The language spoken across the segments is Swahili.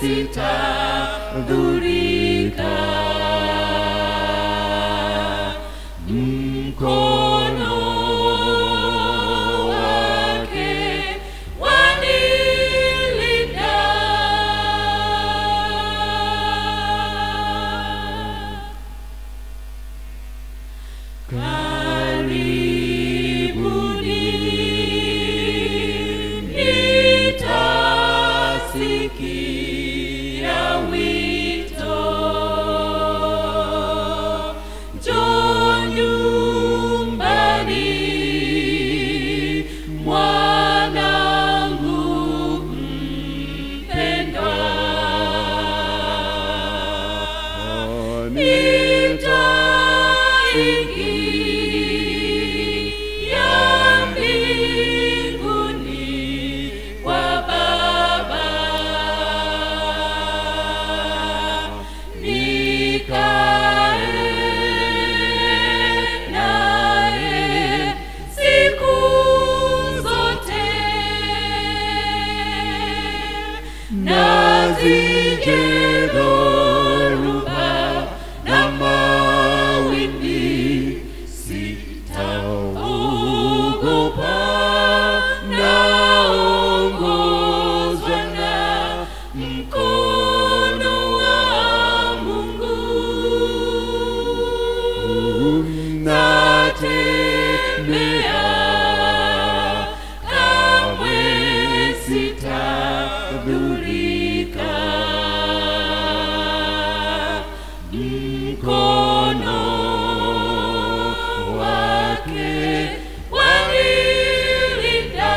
sitadhurika. Mkono wake wanilinda. Karibuni nitasikia wito. Njoo nyumbani mwanangu mpendwa. Nitaingia mbinguni kwa Baba, nikae naye siku zote nazije dhoruba na mawimbi, sitaogopa, naongozwa na mkono wa Mungu. Natembea kamwe sitadhurika. Mkono wake wanilinda.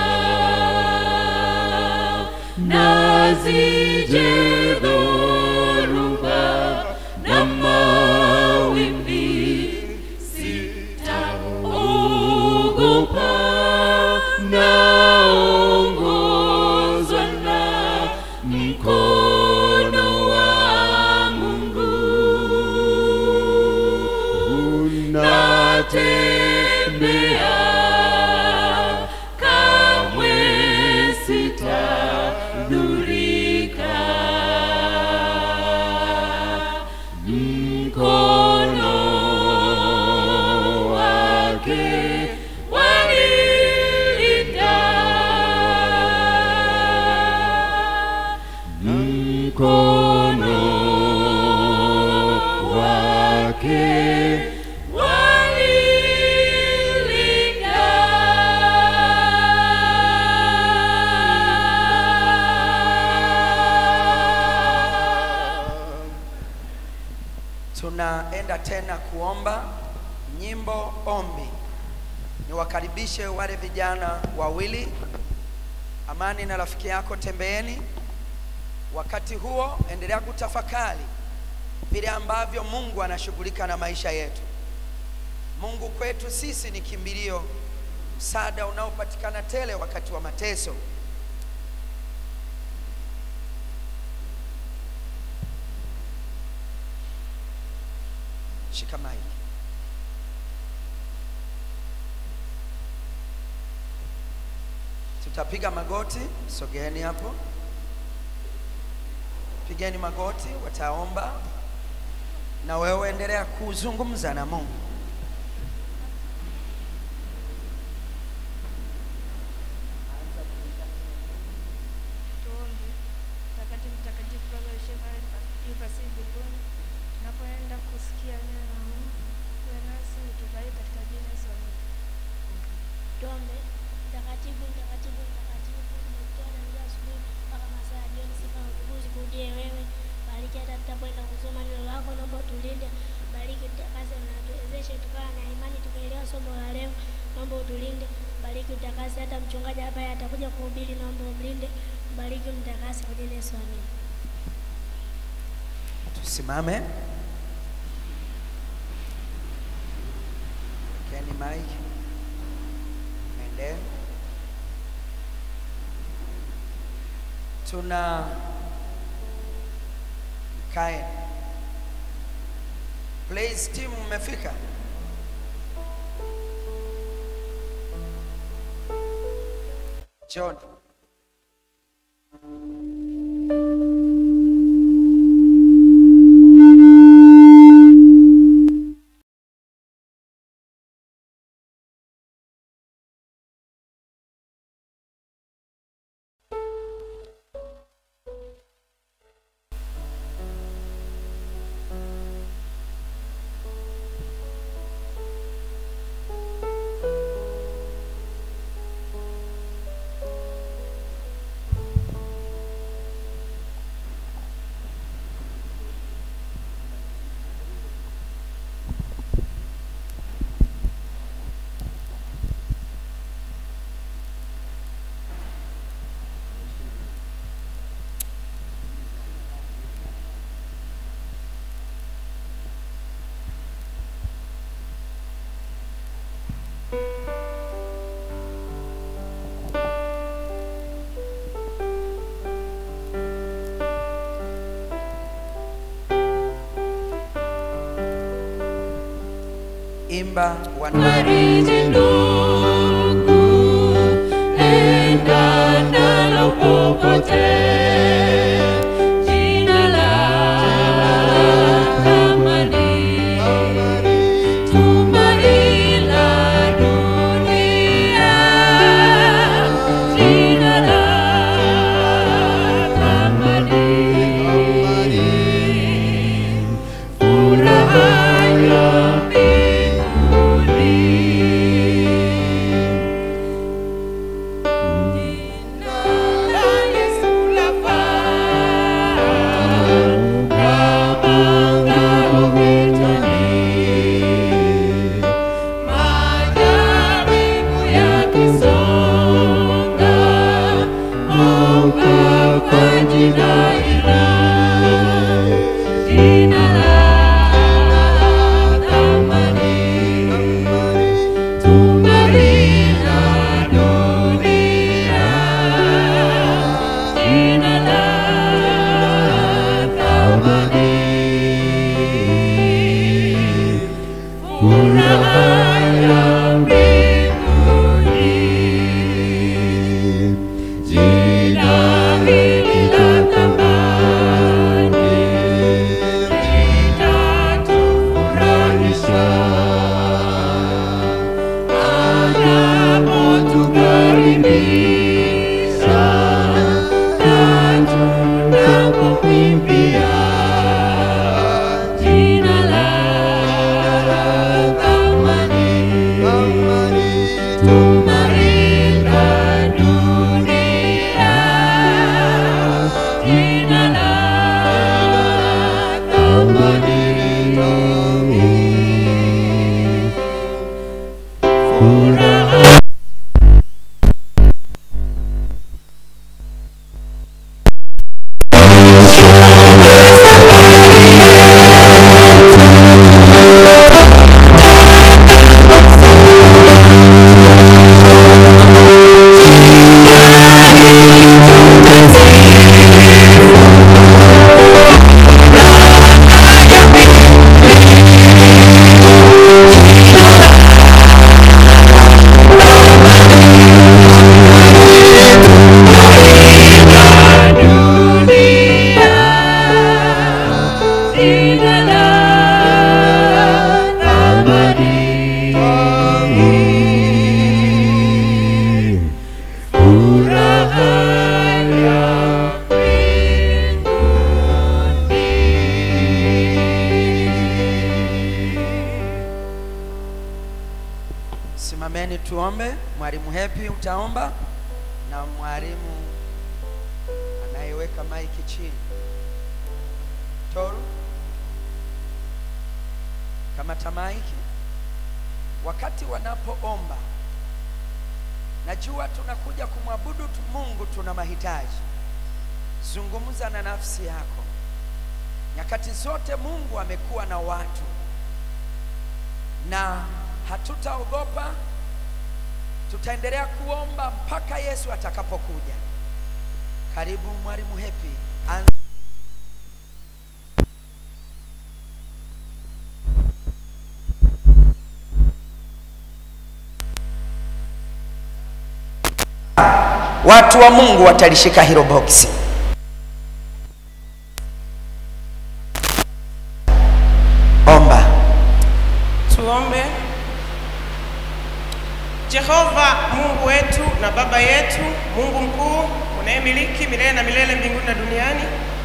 Nazije dhoruba na mawimbi, sitaogopa, naongozwa na mkono wa Mungu. Natembea kamwe sitadhurika. Mkono wake wanilinda. Mkono wake wanilinda. Tunaenda tena kuomba nyimbo ombi. Niwakaribishe wale vijana wawili, Amani na rafiki yako, tembeeni. Wakati huo endelea kutafakari vile ambavyo Mungu anashughulika na maisha yetu. Mungu kwetu sisi ni kimbilio, msaada unaopatikana tele wakati wa mateso. Shika maiki. Tutapiga magoti, sogeeni hapo, pigeni magoti, wataomba na wewe endelea kuzungumza na Mungu. Tuombe. Mtakatifu, mtakatifu, Baba uliye juu pasi mbinguni, tunapoenda kusikia neno la Mungu, uwe nasi utubariki katika jina la Yesu. Amina. Tuombe. Mtakatifu, mtakatifu, mtakatifu, umetoa tangia asubuhi mpaka masaa ya jioni, sifa na utukufu zikurudie wewe. Bariki hata tutapoenda kusoma neno lako, naomba utulinde, bariki utakase na tuwezeshe tukawa na imani tukaelewa somo la leo, naomba utulinde, bariki utakase hata mchungaji hapa atakuja kuhubiri, naomba umlinde, bariki mtakase kwa jina la Yesu. Amina. Tusimame. Keni Mike. Mende. Tuna kae. Praise team mmefika? John. imba wana Fariji ndugu, enda nalo popote. Jina la thamani, tumaini la dunia. Jina la thamani, furaha ya mbinguni. Jina la Yesu lafaa, kama ngao vitani. Majaribu yakisonga, omba kwa jina hili. Jina la thamani, tumaini la dunia. Jina la thamani, furaha ya mbinguni. Jina hili la thamani litatufurahisha anapotukaribisha na tunapokwimbia jina la thamani tumaini la dunia jina la thamani furaha dunia jina la thamani furaha ya mbinguni. simameni tuombe mwalimu hepi utaomba na mwalimu anayeweka maiki chini toru kamata maiki wakati wanapoomba najua tunakuja kumwabudu tu mungu tuna mahitaji zungumza na nafsi yako nyakati zote mungu amekuwa na watu na hatutaogopa tutaendelea kuomba mpaka yesu atakapokuja karibu mwalimu hepi Anza. watu wa mungu watalishika hilo boksi omba Tuombe. Jehova Mungu wetu na Baba yetu, Mungu mkuu unayemiliki milele na milele mbinguni na duniani,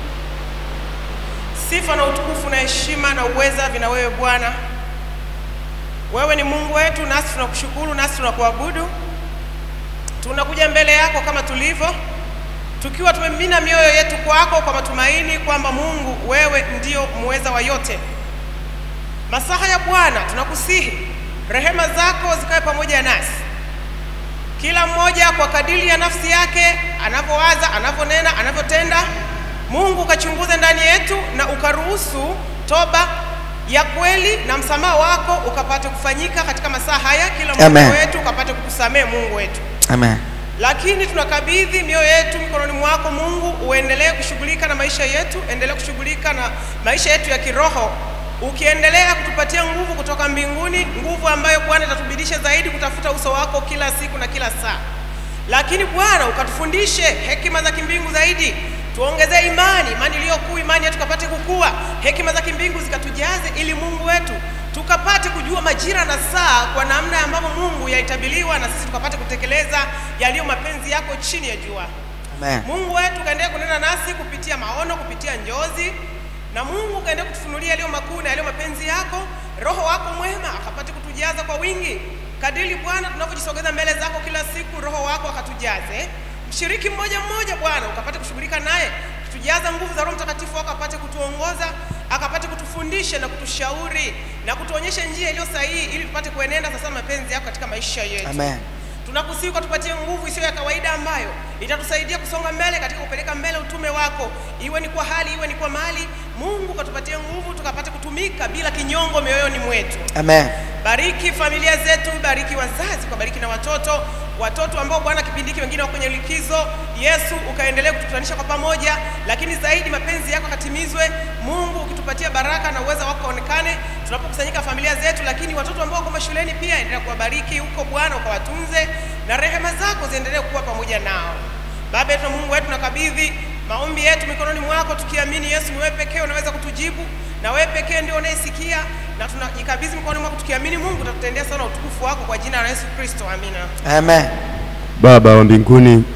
sifa na utukufu na heshima na uweza vina wewe Bwana. Wewe ni Mungu wetu, nasi tunakushukuru, nasi tunakuabudu. Tunakuja mbele yako kama tulivyo, tukiwa tumemimina mioyo yetu kwako kwa matumaini kwamba Mungu wewe ndio muweza wa yote. Masaha ya Bwana tunakusihi, rehema zako zikawe pamoja nasi, kila mmoja kwa kadiri ya nafsi yake anavyowaza, anavyonena, anavyotenda. Mungu ukachunguze ndani yetu na ukaruhusu toba ya kweli na msamaha wako ukapate kufanyika katika masaa haya, kila Amen. mmoja wetu ukapate kukusamehe Mungu wetu amen lakini tunakabidhi mioyo yetu mikononi mwako Mungu, uendelee kushughulika na maisha yetu, endelee kushughulika na maisha yetu ya kiroho, ukiendelea kutupatia nguvu kutoka mbinguni, nguvu ambayo Bwana itatubidisha zaidi kutafuta uso wako kila siku na kila saa. Lakini Bwana ukatufundishe hekima za kimbingu zaidi, tuongezee imani, imani iliyo kuu, imani yetu tukapate kukua, hekima za kimbingu zikatujaze, ili Mungu wetu tukapate kujua majira na saa kwa namna ambavyo Mungu yaitabiliwa, na sisi tukapate kutekeleza yaliyo mapenzi yako chini ya jua. Amen. Mungu wetu ukaendelea kunena nasi kupitia maono, kupitia njozi, na Mungu ukaendelea kutufunulia yaliyo makuu na yaliyo mapenzi yako. Roho wako mwema akapate kutujaza kwa wingi, kadiri Bwana tunavyojisogeza mbele zako kila siku, Roho wako akatujaze. Mshiriki mmoja mmoja Bwana ukapate kushughulika naye, kutujaza nguvu za Roho Mtakatifu wako, apate kutuongoza, akapate kutufundisha na kutushauri na kutuonyesha njia iliyo sahihi, ili tupate kuenenda sasa na mapenzi yako katika maisha yetu Amen. tunakusihi ukatupatie nguvu isiyo ya kawaida ambayo itatusaidia kusonga mbele katika kupeleka mbele utume wako, iwe ni kwa hali, iwe ni kwa mali. Mungu ukatupatie nguvu tukapate kutumika bila kinyongo mioyoni mwetu. Amen. Bariki familia zetu, bariki wazazi, ukabariki na watoto watoto ambao Bwana kipindi hiki wengine wako kwenye likizo. Yesu ukaendelee kututanisha kwa pamoja, lakini zaidi mapenzi yako katimizwe. Mungu ukitupatia baraka na uweza wako onekane tunapokusanyika familia zetu, lakini watoto ambao wako mashuleni pia endelea kuwabariki huko Bwana, ukawatunze na rehema zako ziendelee kuwa pamoja nao. Baba yetu na Mungu wetu, nakabidhi maombi yetu mikononi mwako, tukiamini Yesu ni wewe pekee unaweza kutujibu na wewe pekee ndio unayesikia, na tunajikabidhi mikononi mwako tukiamini Mungu utatutendea sana utukufu wako kwa jina la Yesu Kristo, amina. Amen. Baba wa mbinguni,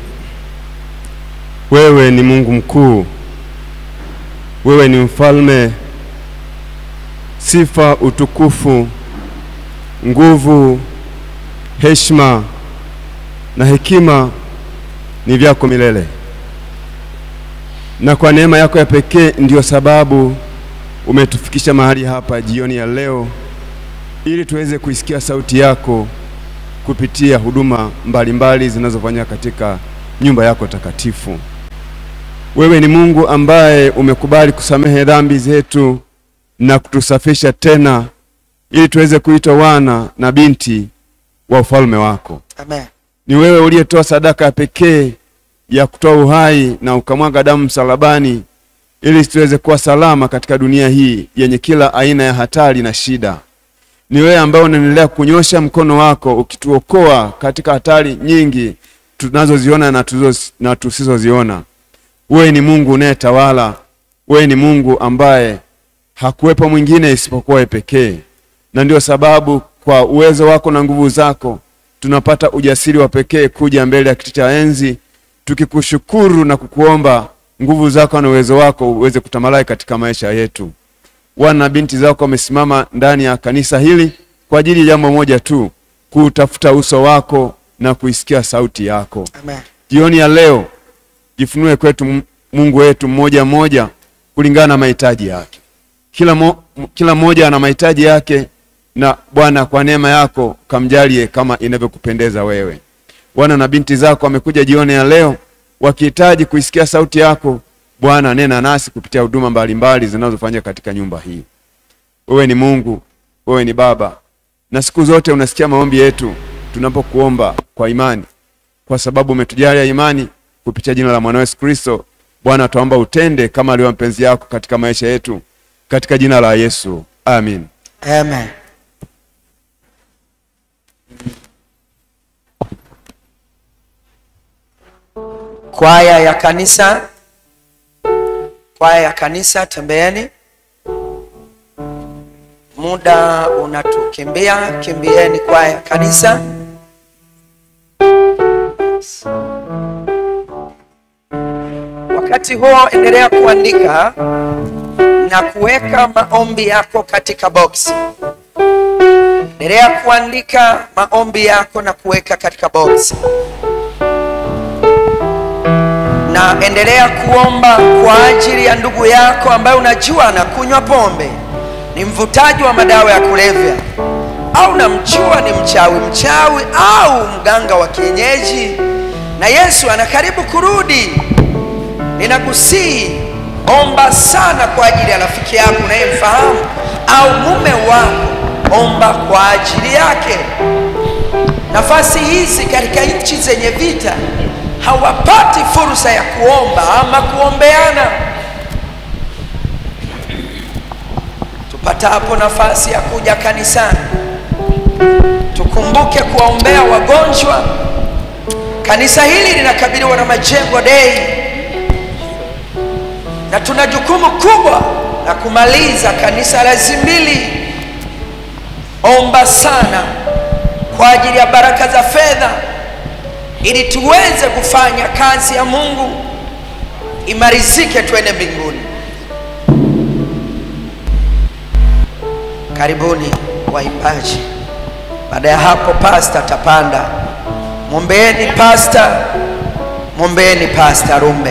wewe ni Mungu mkuu, wewe ni mfalme. Sifa, utukufu, nguvu, heshima na hekima ni vyako milele, na kwa neema yako ya pekee ndiyo sababu umetufikisha mahali hapa jioni ya leo, ili tuweze kuisikia sauti yako kupitia huduma mbalimbali zinazofanywa katika nyumba yako takatifu. Wewe ni Mungu ambaye umekubali kusamehe dhambi zetu na kutusafisha tena ili tuweze kuitwa wana na binti wa ufalme wako. Amen. Ni wewe uliyetoa sadaka ya pekee ya kutoa uhai na ukamwaga damu msalabani ili tuweze kuwa salama katika dunia hii yenye kila aina ya hatari na shida. Ni wewe ambaye unaendelea kunyosha mkono wako ukituokoa katika hatari nyingi tunazoziona na, tuzo- na tusizoziona. Wewe ni Mungu unayetawala. Wewe ni Mungu ambaye hakuwepo mwingine isipokuwa wewe pekee, na ndio sababu kwa uwezo wako na nguvu zako tunapata ujasiri wa pekee kuja mbele ya kiti cha enzi tukikushukuru na kukuomba nguvu zako na uwezo wako uweze kutamalaki katika maisha yetu. Wana na binti zako wamesimama ndani ya kanisa hili kwa ajili ya jambo moja tu, kuutafuta uso wako na kuisikia sauti yako. Amen. Jioni ya leo jifunue kwetu M- Mungu wetu mmoja mmoja kulingana na mahitaji yake. Kila, mo, m- kila mmoja ana mahitaji yake, na Bwana kwa neema yako kamjalie kama inavyokupendeza wewe. Wana na binti zako wamekuja jioni ya leo wakihitaji kuisikia sauti yako. Bwana, nena nasi kupitia huduma mbalimbali zinazofanyika katika nyumba hii. Wewe ni Mungu, wewe ni Baba, na siku zote unasikia maombi yetu tunapokuomba kwa imani, kwa sababu umetujalia imani kupitia jina la mwana Yesu Kristo. Bwana, tuomba utende kama alivyo mapenzi yako katika maisha yetu, katika jina la Yesu, amin. Amen. Kwaya ya kanisa, kwaya ya kanisa, tembeeni. Muda unatukimbia, kimbieni kwaya ya kanisa. Wakati huo endelea kuandika na kuweka maombi yako katika boksi. Endelea kuandika maombi yako na kuweka katika boksi, na endelea kuomba kwa ajili ya ndugu yako ambaye unajua anakunywa pombe, ni mvutaji wa madawa ya kulevya, au namjua ni mchawi mchawi au mganga wa kienyeji, na Yesu anakaribu kurudi. Ninakusihi, omba sana kwa ajili ya rafiki yako unayemfahamu au mume wako, omba kwa ajili yake. Nafasi hizi katika nchi zenye vita hawapati fursa ya kuomba ama kuombeana. Tupate upatapo nafasi ya kuja kanisani, tukumbuke kuwaombea wagonjwa. Kanisa hili linakabiliwa na majengo dei, na tuna jukumu kubwa la kumaliza kanisa la Zimbili. Omba sana kwa ajili ya baraka za fedha, ili tuweze kufanya kazi ya Mungu imarizike, twende mbinguni. Karibuni waimbaji. Baada ya hapo, pasta atapanda. Mwombeeni pasta, mwombeeni pasta Rumbe.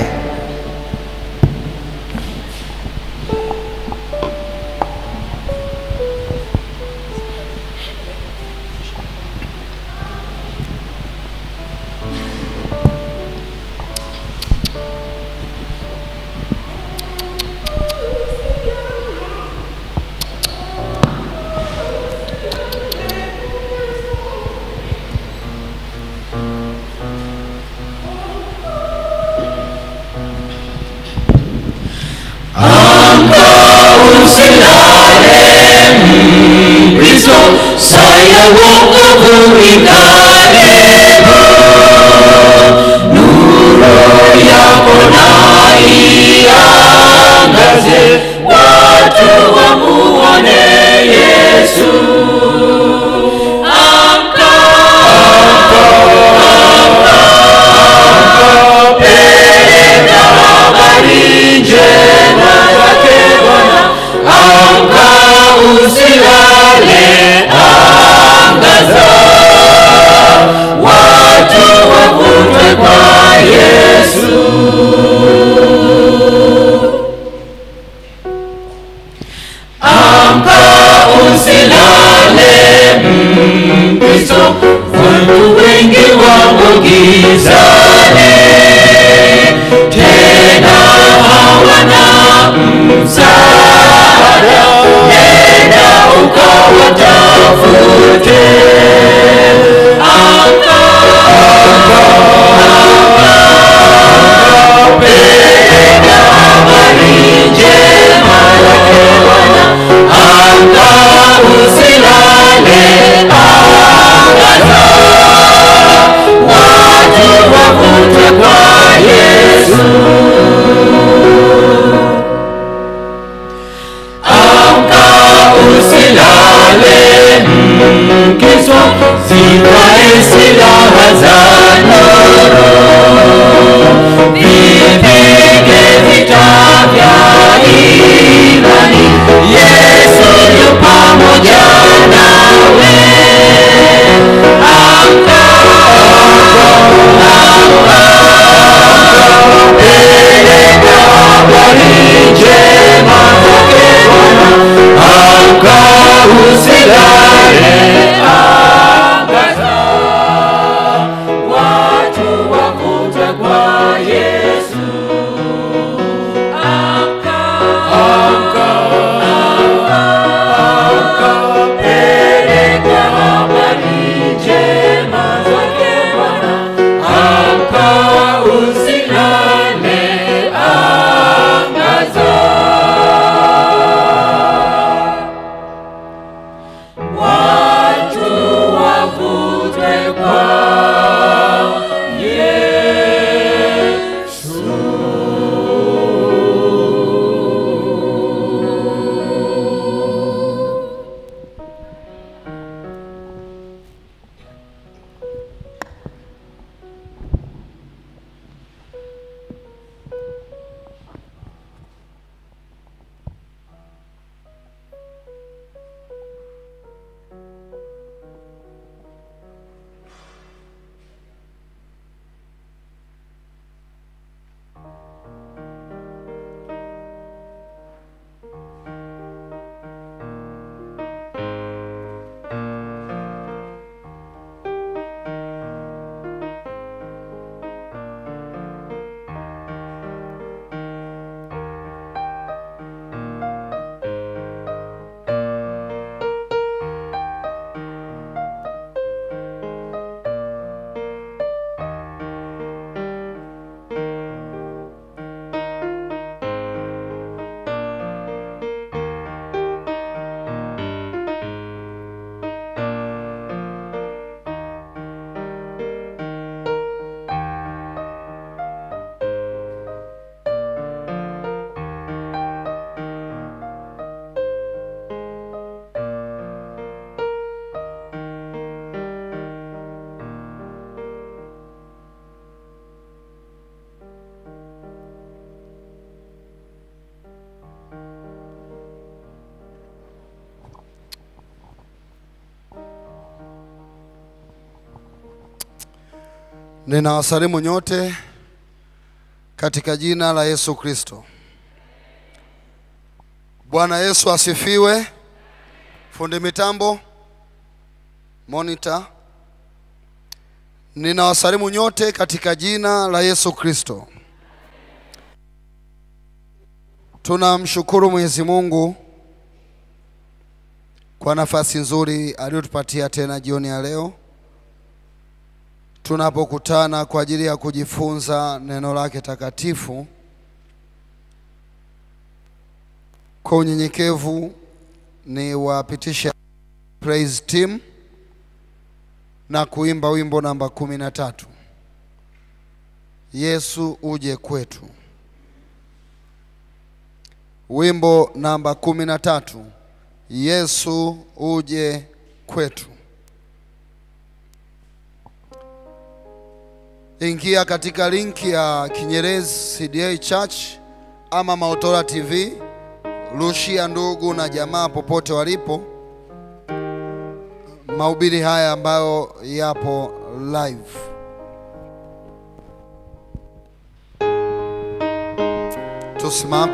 Kristo saya wokovu ikaribu, nuru yako na iangaze, watu wamuone Yesu. Amka, amka, peleka habari njema zake Bwana. Amka usilale, angaza, watu wavutwe kwa Yesu. Amka usilale Ninawasalimu nyote katika jina la Yesu Kristo. Bwana Yesu asifiwe. Fundi mitambo, monitor. Ninawasalimu nyote katika jina la Yesu Kristo. Tunamshukuru Mwenyezi Mungu kwa nafasi nzuri aliyotupatia tena jioni ya leo tunapokutana kwa ajili ya kujifunza neno lake takatifu. Kwa unyenyekevu ni wapitisha praise team na kuimba wimbo namba kumi na tatu Yesu uje kwetu. Wimbo namba kumi na tatu Yesu uje kwetu. Ingia katika linki ya Kinyerezi CDA Church ama Maotora TV, rushia ndugu na jamaa popote walipo mahubiri haya ambayo yapo live. Tusimame.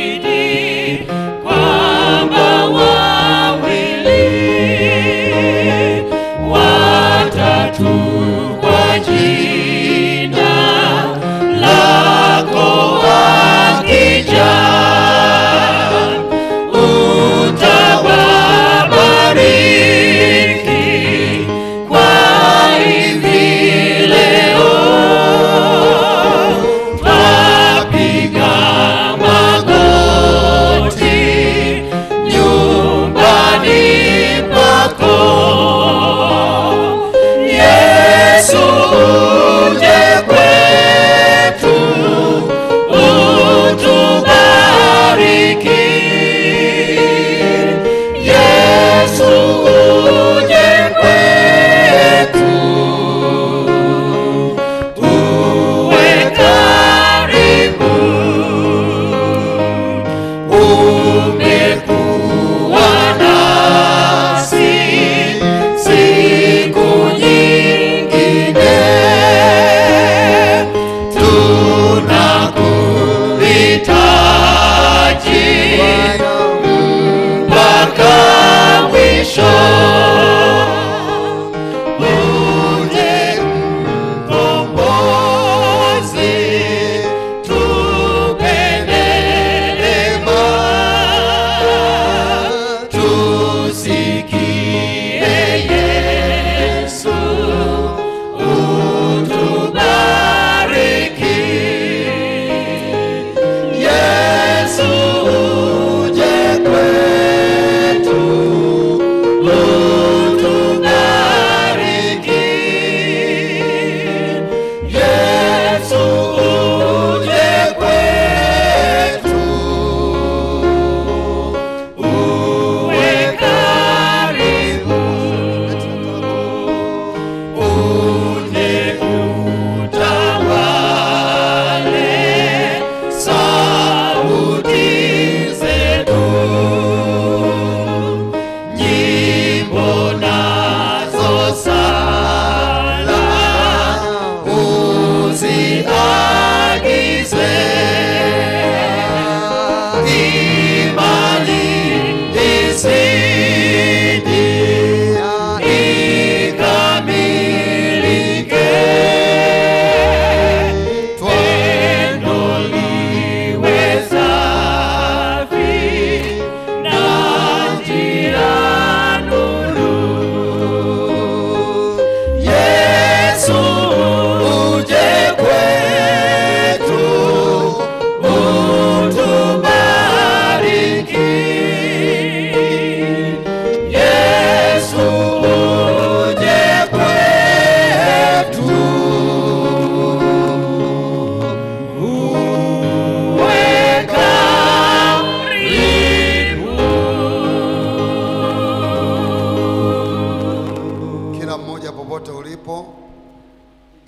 Umetuahidi kwamba wawili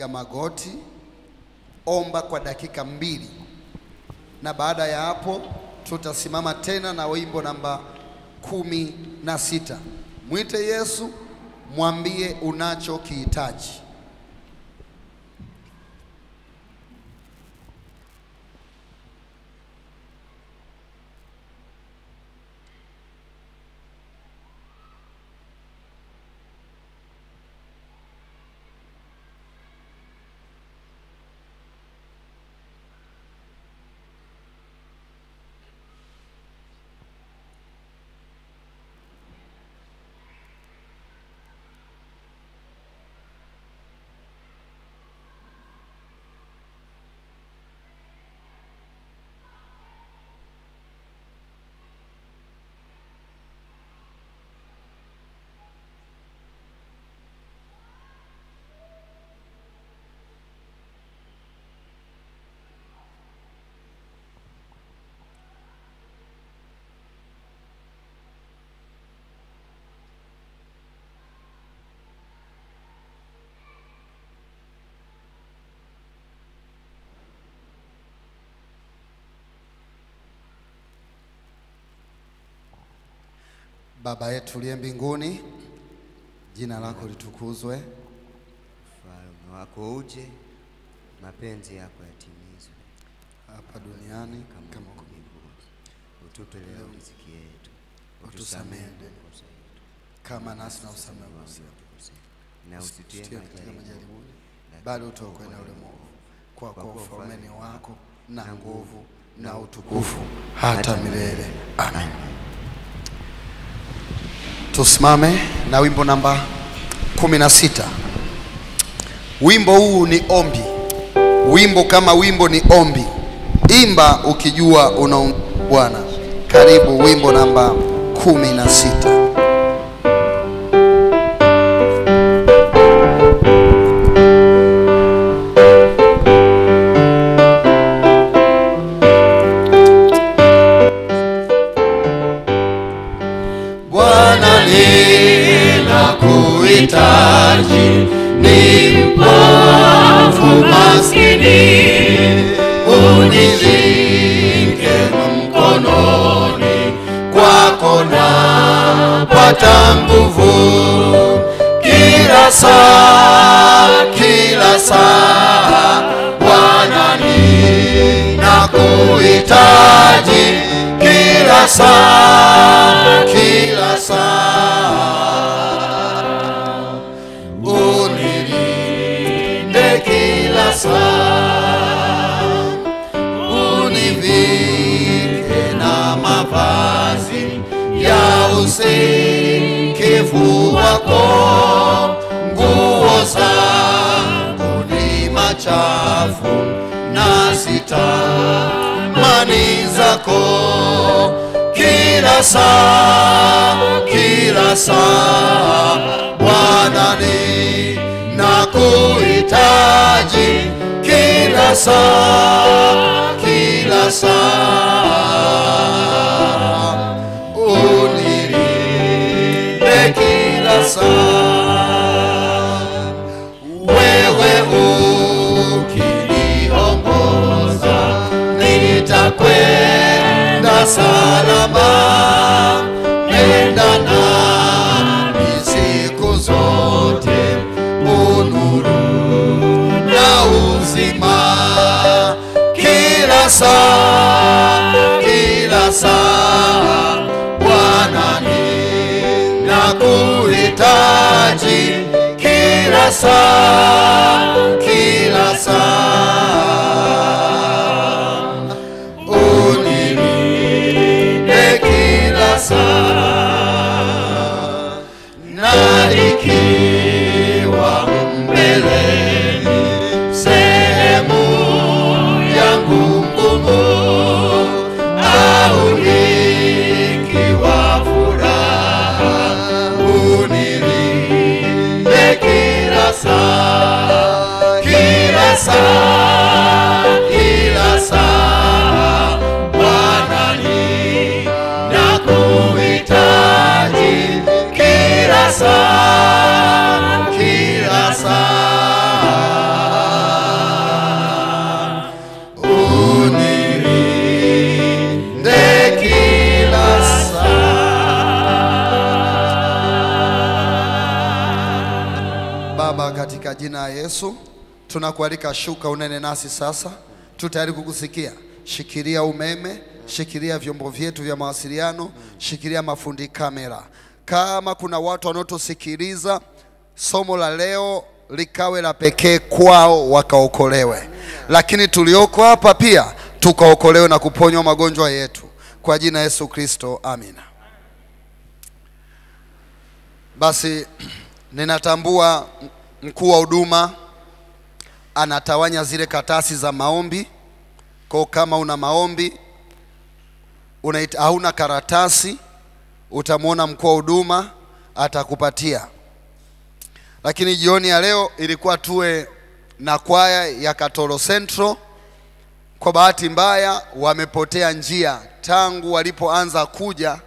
magoti, omba kwa dakika mbili, na baada ya hapo tutasimama tena na wimbo namba kumi na sita. Mwite Yesu, mwambie unachokihitaji. Baba yetu uliye mbinguni, jina lako litukuzwe. Ufalme wako uje, mapenzi yako yatimizwe hapa duniani kama kama huko mbinguni. Utupe leo riziki yetu, Utusamehe deni makosa yetu kama nasi na usamehe makosa yetu. na usitie Usitie katika majaribuni, majaribuni, lakini bali utuokoe na ule mwovu. Kwa kuwa ufalme ni wako na nguvu na utukufu hata milele. Amen. Tusimame na wimbo namba kumi na sita. Wimbo huu ni ombi. Wimbo kama wimbo ni ombi. Imba ukijua una Bwana. Karibu wimbo namba kumi na sita. Bwana ninakuhitaji, ni mpofu maskini, unishike mkononi, kwako napata nguvu, kila saa, kila saa, Bwana ninakuhitaji, kila saa, kila saa unilinde kila saa, univike na mavazi ya usikivu wako, nguo zangu ni machafu na sitamani zako kila saa, kila saa, Bwana ninakuhitaji kila saa, kila saa, unilinde kila saa, wewe ukiniongoza nitakwenda salama, nenda nami siku zote, unuru na uzima, kila saa, kila saa, Bwana ninakuhitaji, kila saa, kila saa unilinde kila saa, na ikiwa mbeleni sehemu yangu ngumu, au ikiwa furaha, unilinde kila saa, kila saa katika jina la Yesu. Tunakualika, shuka unene nasi sasa, tu tayari kukusikia. Shikilia umeme, shikilia vyombo vyetu vya mawasiliano, shikilia mafundi kamera. Kama kuna watu wanaotusikiliza, somo la leo likawe la pekee kwao, wakaokolewe, lakini tulioko hapa pia tukaokolewe na kuponywa magonjwa yetu kwa jina la Yesu Kristo, amina. Basi ninatambua mkuu wa huduma anatawanya zile katasi za maombi. Kwa kama una maombi unaita, hauna karatasi, utamwona mkuu wa huduma atakupatia. Lakini jioni ya leo ilikuwa tuwe na kwaya ya Katoro Central. Kwa bahati mbaya wamepotea njia tangu walipoanza kuja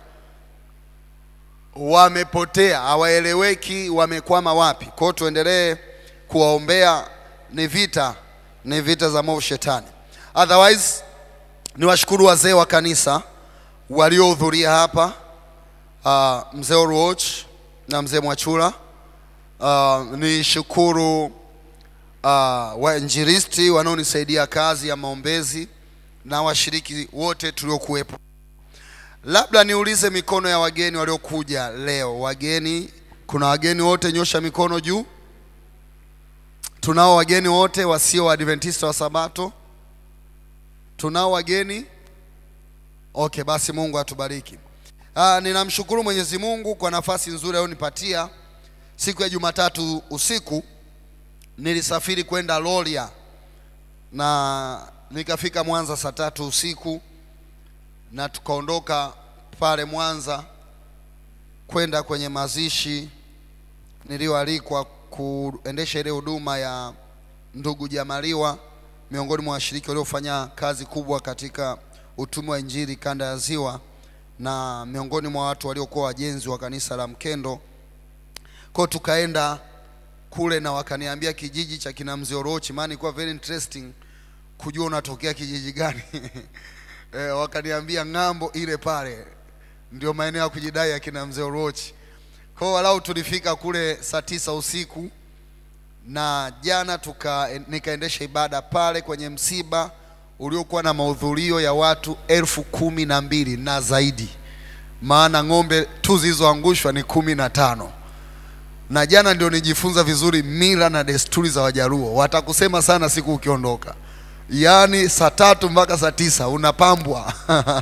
wamepotea, hawaeleweki wamekwama wapi. Kwa hiyo tuendelee kuwaombea, ni vita, ni vita za mwovu shetani. Otherwise niwashukuru wazee wa kanisa waliohudhuria hapa, uh, mzee Oruoch na mzee Mwachula. Uh, nishukuru uh, wainjilisti wanaonisaidia kazi ya maombezi na washiriki wote tuliokuwepo. Labda niulize mikono ya wageni waliokuja leo. Wageni, kuna wageni wote? Nyosha mikono juu. Tunao wageni wote wasio Waadventista wa Sabato? Tunao wageni? Okay, basi Mungu atubariki. Ah, ninamshukuru Mwenyezi Mungu kwa nafasi nzuri aliyonipatia. Siku ya Jumatatu usiku nilisafiri kwenda Loria na nikafika Mwanza saa tatu usiku na tukaondoka pale Mwanza kwenda kwenye mazishi niliyoalikwa kuendesha ile huduma ya ndugu Jamaliwa, miongoni mwa washiriki waliofanya kazi kubwa katika utume wa Injili kanda ya Ziwa, na miongoni mwa watu waliokuwa wajenzi wa kanisa la Mkendo. Kwa tukaenda kule na wakaniambia kijiji cha kina Mzee Orochi, maana ilikuwa very interesting kujua unatokea kijiji gani e, wakaniambia ng'ambo ile pale ndio maeneo ya kujidai ya kina Mzee Orochi. Kwa hiyo walau tulifika kule saa tisa usiku na jana tuka nikaendesha ibada pale kwenye msiba uliokuwa na mahudhurio ya watu elfu kumi na mbili na zaidi, maana ng'ombe tu zilizoangushwa ni kumi na tano na jana ndio nijifunza vizuri mila na desturi za Wajaluo. Watakusema sana siku ukiondoka, yaani saa tatu mpaka saa tisa unapambwa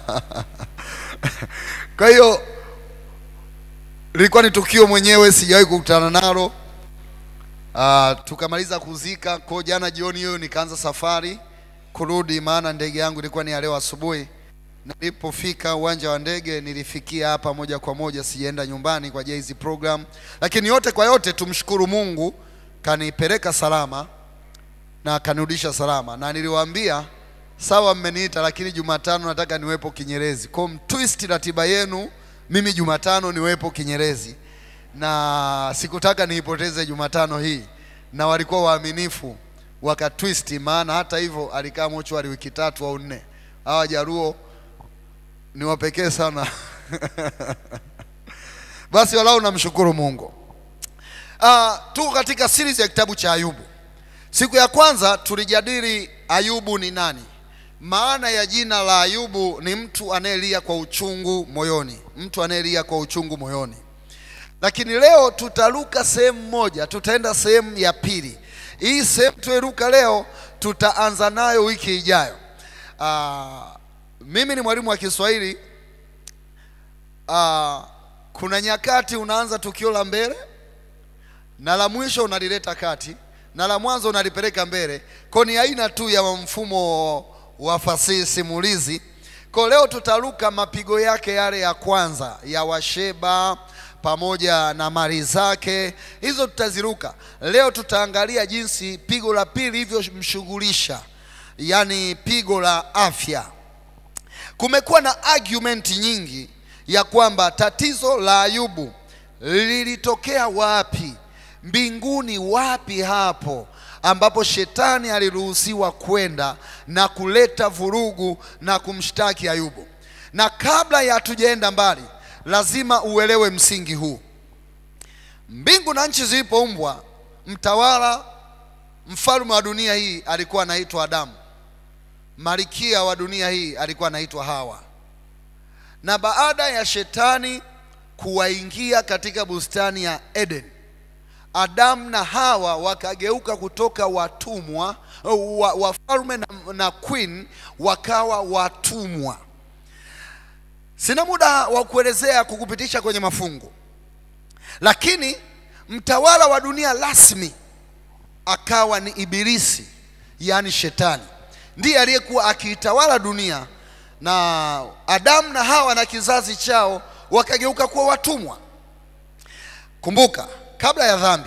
kwa hiyo lilikuwa ni tukio mwenyewe sijawahi kukutana nalo. Uh, tukamaliza kuzika kwa jana jioni hiyo nikaanza safari kurudi, maana ndege yangu ilikuwa ni ya leo asubuhi. Nilipofika uwanja wa ndege nilifikia hapa moja kwa moja, sijaenda nyumbani kwa ajili ya hizi program, lakini yote kwa yote tumshukuru Mungu, kanipeleka salama na kanirudisha salama, na niliwaambia sawa, mmeniita lakini Jumatano nataka niwepo Kinyerezi. Kwa mtwist ratiba yenu, mimi Jumatano niwepo Kinyerezi, na sikutaka niipoteze Jumatano hii, na walikuwa waaminifu wakatwist, maana hata hivyo alikaa mochwari wiki tatu au nne. Hawa Jaruo ni wapekee sana basi walau namshukuru Mungu. Uh, tuko katika series ya kitabu cha Ayubu. Siku ya kwanza tulijadili Ayubu ni nani. Maana ya jina la Ayubu ni mtu anayelia kwa uchungu moyoni, mtu anayelia kwa uchungu moyoni. Lakini leo tutaruka sehemu moja, tutaenda sehemu ya pili. Hii sehemu tueruka leo tutaanza nayo wiki ijayo. Uh, mimi ni mwalimu wa Kiswahili. Uh, kuna nyakati unaanza tukio la mbele na la mwisho unalileta kati na la mwanzo unalipeleka mbele. Kwa ni aina tu ya mfumo wa fasihi simulizi. Kwa leo tutaruka mapigo yake yale ya kwanza ya Washeba pamoja na mali zake, hizo tutaziruka. Leo tutaangalia jinsi pigo la pili lilivyomshughulisha, yaani pigo la afya. Kumekuwa na argument nyingi ya kwamba tatizo la Ayubu lilitokea wapi? Mbinguni wapi hapo ambapo shetani aliruhusiwa kwenda na kuleta vurugu na kumshtaki Ayubu. Na kabla ya hatujaenda mbali, lazima uelewe msingi huu. Mbingu na nchi zilipoumbwa, mtawala mfalme wa dunia hii alikuwa anaitwa Adamu, malikia wa dunia hii alikuwa anaitwa Hawa. Na baada ya shetani kuwaingia katika bustani ya Eden, Adamu na Hawa wakageuka kutoka watumwa wa- wafalme na, na queen wakawa watumwa. Sina muda wa kuelezea kukupitisha kwenye mafungu, lakini mtawala wa dunia rasmi akawa ni Ibilisi, yaani Shetani, ndiye aliyekuwa akiitawala dunia, na Adamu na Hawa na kizazi chao wakageuka kuwa watumwa. Kumbuka, kabla ya dhambi,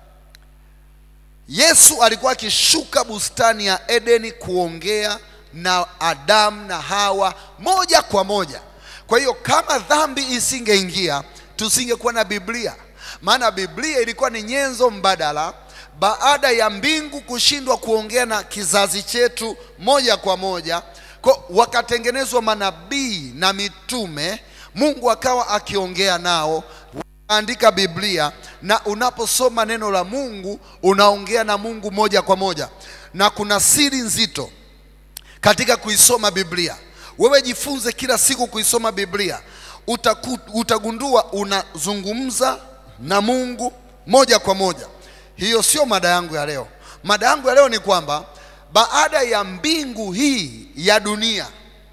Yesu alikuwa akishuka bustani ya Edeni kuongea na Adamu na Hawa moja kwa moja. Kwa hiyo kama dhambi isingeingia, tusingekuwa na Biblia, maana Biblia ilikuwa ni nyenzo mbadala baada ya mbingu kushindwa kuongea na kizazi chetu moja kwa moja. Kwa wakatengenezwa manabii na mitume, Mungu akawa akiongea nao andika Biblia na unaposoma neno la Mungu unaongea na Mungu moja kwa moja, na kuna siri nzito katika kuisoma Biblia. Wewe jifunze kila siku kuisoma Biblia, utaku, utagundua unazungumza na Mungu moja kwa moja. Hiyo sio mada yangu ya leo. Mada yangu ya leo ni kwamba baada ya mbingu hii ya dunia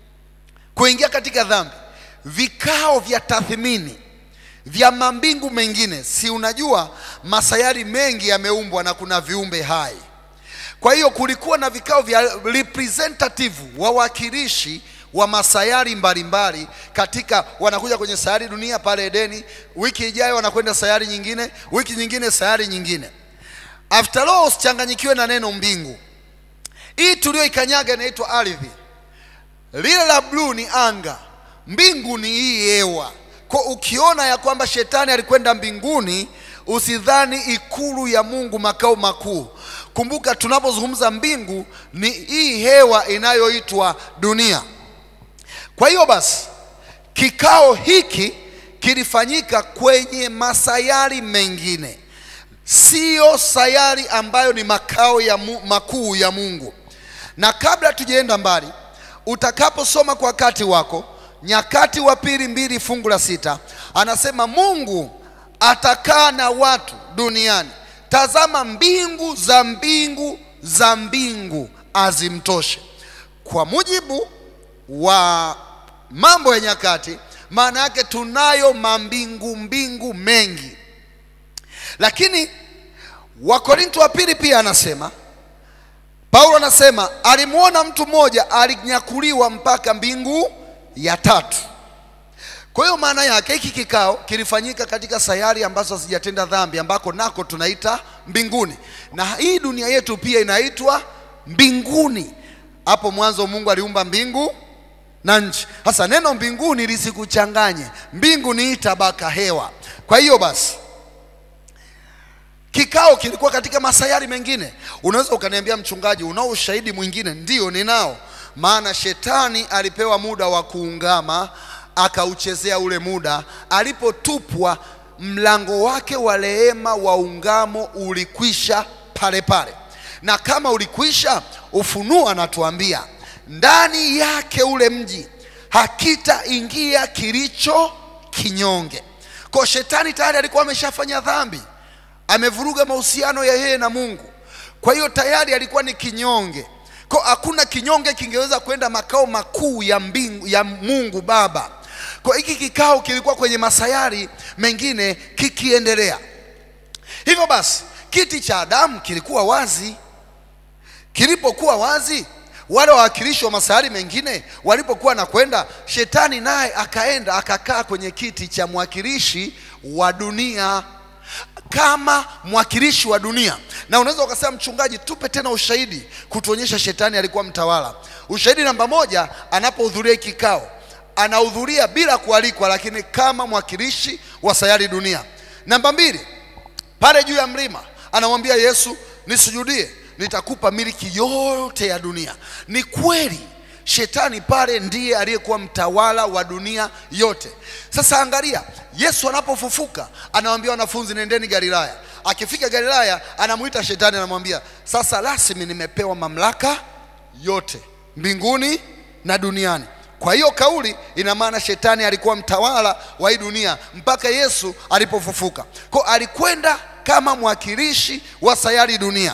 kuingia katika dhambi, vikao vya tathmini vya mambingu mengine, si unajua masayari mengi yameumbwa na kuna viumbe hai. Kwa hiyo kulikuwa na vikao vya representative, wawakilishi wa masayari mbalimbali katika, wanakuja kwenye sayari dunia pale Edeni, wiki ijayo wanakwenda sayari nyingine, wiki nyingine sayari nyingine. After all, usichanganyikiwe na neno mbingu. Hii tulioikanyaga inaitwa ardhi, lile la bluu ni anga, mbingu ni hii hewa. Kwa ukiona ya kwamba shetani alikwenda mbinguni, usidhani ikulu ya Mungu makao makuu. Kumbuka tunapozungumza mbingu ni hii hewa inayoitwa dunia. Kwa hiyo basi kikao hiki kilifanyika kwenye masayari mengine, siyo sayari ambayo ni makao ya mu, makuu ya Mungu. Na kabla tujaenda mbali, utakaposoma kwa wakati wako Nyakati wa pili mbili fungu la sita anasema Mungu atakaa na watu duniani, tazama mbingu za mbingu za mbingu azimtoshe. Kwa mujibu wa Mambo ya Nyakati, maana yake tunayo mambingu mbingu mengi, lakini Wakorinto wa pili pia anasema Paulo anasema alimwona mtu mmoja alinyakuliwa mpaka mbingu ya tatu. Kwa hiyo maana yake hiki kikao kilifanyika katika sayari ambazo hazijatenda dhambi, ambako nako tunaita mbinguni, na hii dunia yetu pia inaitwa mbinguni. Hapo mwanzo Mungu aliumba mbingu na nchi. Sasa neno mbinguni lisikuchanganye, mbingu ni tabaka hewa. Kwa hiyo basi kikao kilikuwa katika masayari mengine. Unaweza ukaniambia mchungaji, unao ushahidi mwingine? Ndio, ninao maana shetani alipewa muda wa kuungama akauchezea ule muda. Alipotupwa, mlango wake wa rehema wa ungamo ulikwisha pale pale, na kama ulikwisha, Ufunuo anatuambia ndani yake ule mji hakitaingia kilicho kinyonge. Kwa shetani tayari alikuwa ameshafanya dhambi, amevuruga mahusiano ya yeye na Mungu, kwa hiyo tayari alikuwa ni kinyonge kwa hakuna kinyonge kingeweza kwenda makao makuu ya mbingu ya Mungu Baba. Kwa hiki kikao kilikuwa kwenye masayari mengine kikiendelea. Hivyo basi kiti cha Adamu kilikuwa wazi. Kilipokuwa wazi, wale wawakilishi wa masayari mengine walipokuwa na kwenda, shetani naye akaenda akakaa kwenye kiti cha mwakilishi wa dunia kama mwakilishi wa dunia. Na unaweza ukasema, mchungaji, tupe tena ushahidi kutuonyesha shetani alikuwa mtawala. Ushahidi namba moja, anapohudhuria kikao, anahudhuria bila kualikwa, lakini kama mwakilishi wa sayari dunia. Namba mbili, pale juu ya mlima anamwambia Yesu, nisujudie, nitakupa miliki yote ya dunia. Ni kweli shetani pale ndiye aliyekuwa mtawala wa dunia yote. Sasa angalia, Yesu anapofufuka anawaambia wanafunzi, nendeni Galilaya. Akifika Galilaya anamuita shetani, anamwambia sasa rasmi nimepewa mamlaka yote mbinguni na duniani. Kwa hiyo kauli ina maana shetani alikuwa mtawala wa hii dunia mpaka Yesu alipofufuka. Kwa alikwenda kama mwakilishi wa sayari dunia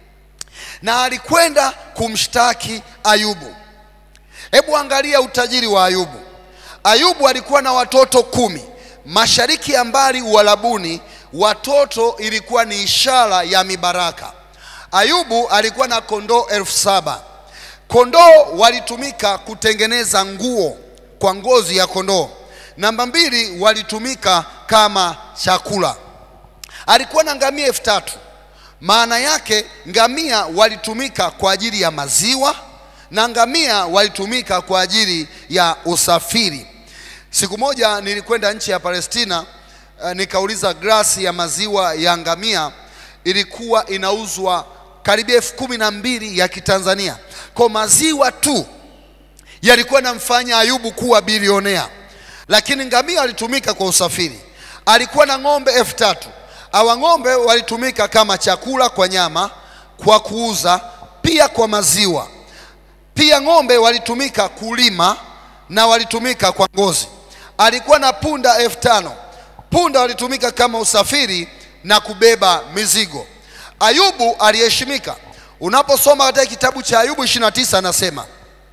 na alikwenda kumshtaki Ayubu. Hebu angalia utajiri wa Ayubu. Ayubu alikuwa na watoto kumi. Mashariki ya mbali Uarabuni, watoto ilikuwa ni ishara ya mibaraka. Ayubu alikuwa na kondoo elfu saba. Kondoo walitumika kutengeneza nguo kwa ngozi ya kondoo. Namba mbili, walitumika kama chakula. Alikuwa na ngamia elfu tatu. Maana yake ngamia walitumika kwa ajili ya maziwa na ngamia walitumika kwa ajili ya usafiri. Siku moja nilikwenda nchi ya Palestina, uh, nikauliza glasi ya maziwa ya ngamia ilikuwa inauzwa karibia elfu kumi na mbili ya Kitanzania. Kwa maziwa tu yalikuwa namfanya Ayubu kuwa bilionea, lakini ngamia walitumika kwa usafiri. Alikuwa na ng'ombe elfu tatu. Hawa ng'ombe walitumika kama chakula kwa nyama, kwa kuuza, pia kwa maziwa. Pia ng'ombe walitumika kulima na walitumika kwa ngozi. Alikuwa na punda elfu tano. Punda walitumika kama usafiri na kubeba mizigo. Ayubu aliheshimika. Unaposoma katika kitabu cha Ayubu 29 anasema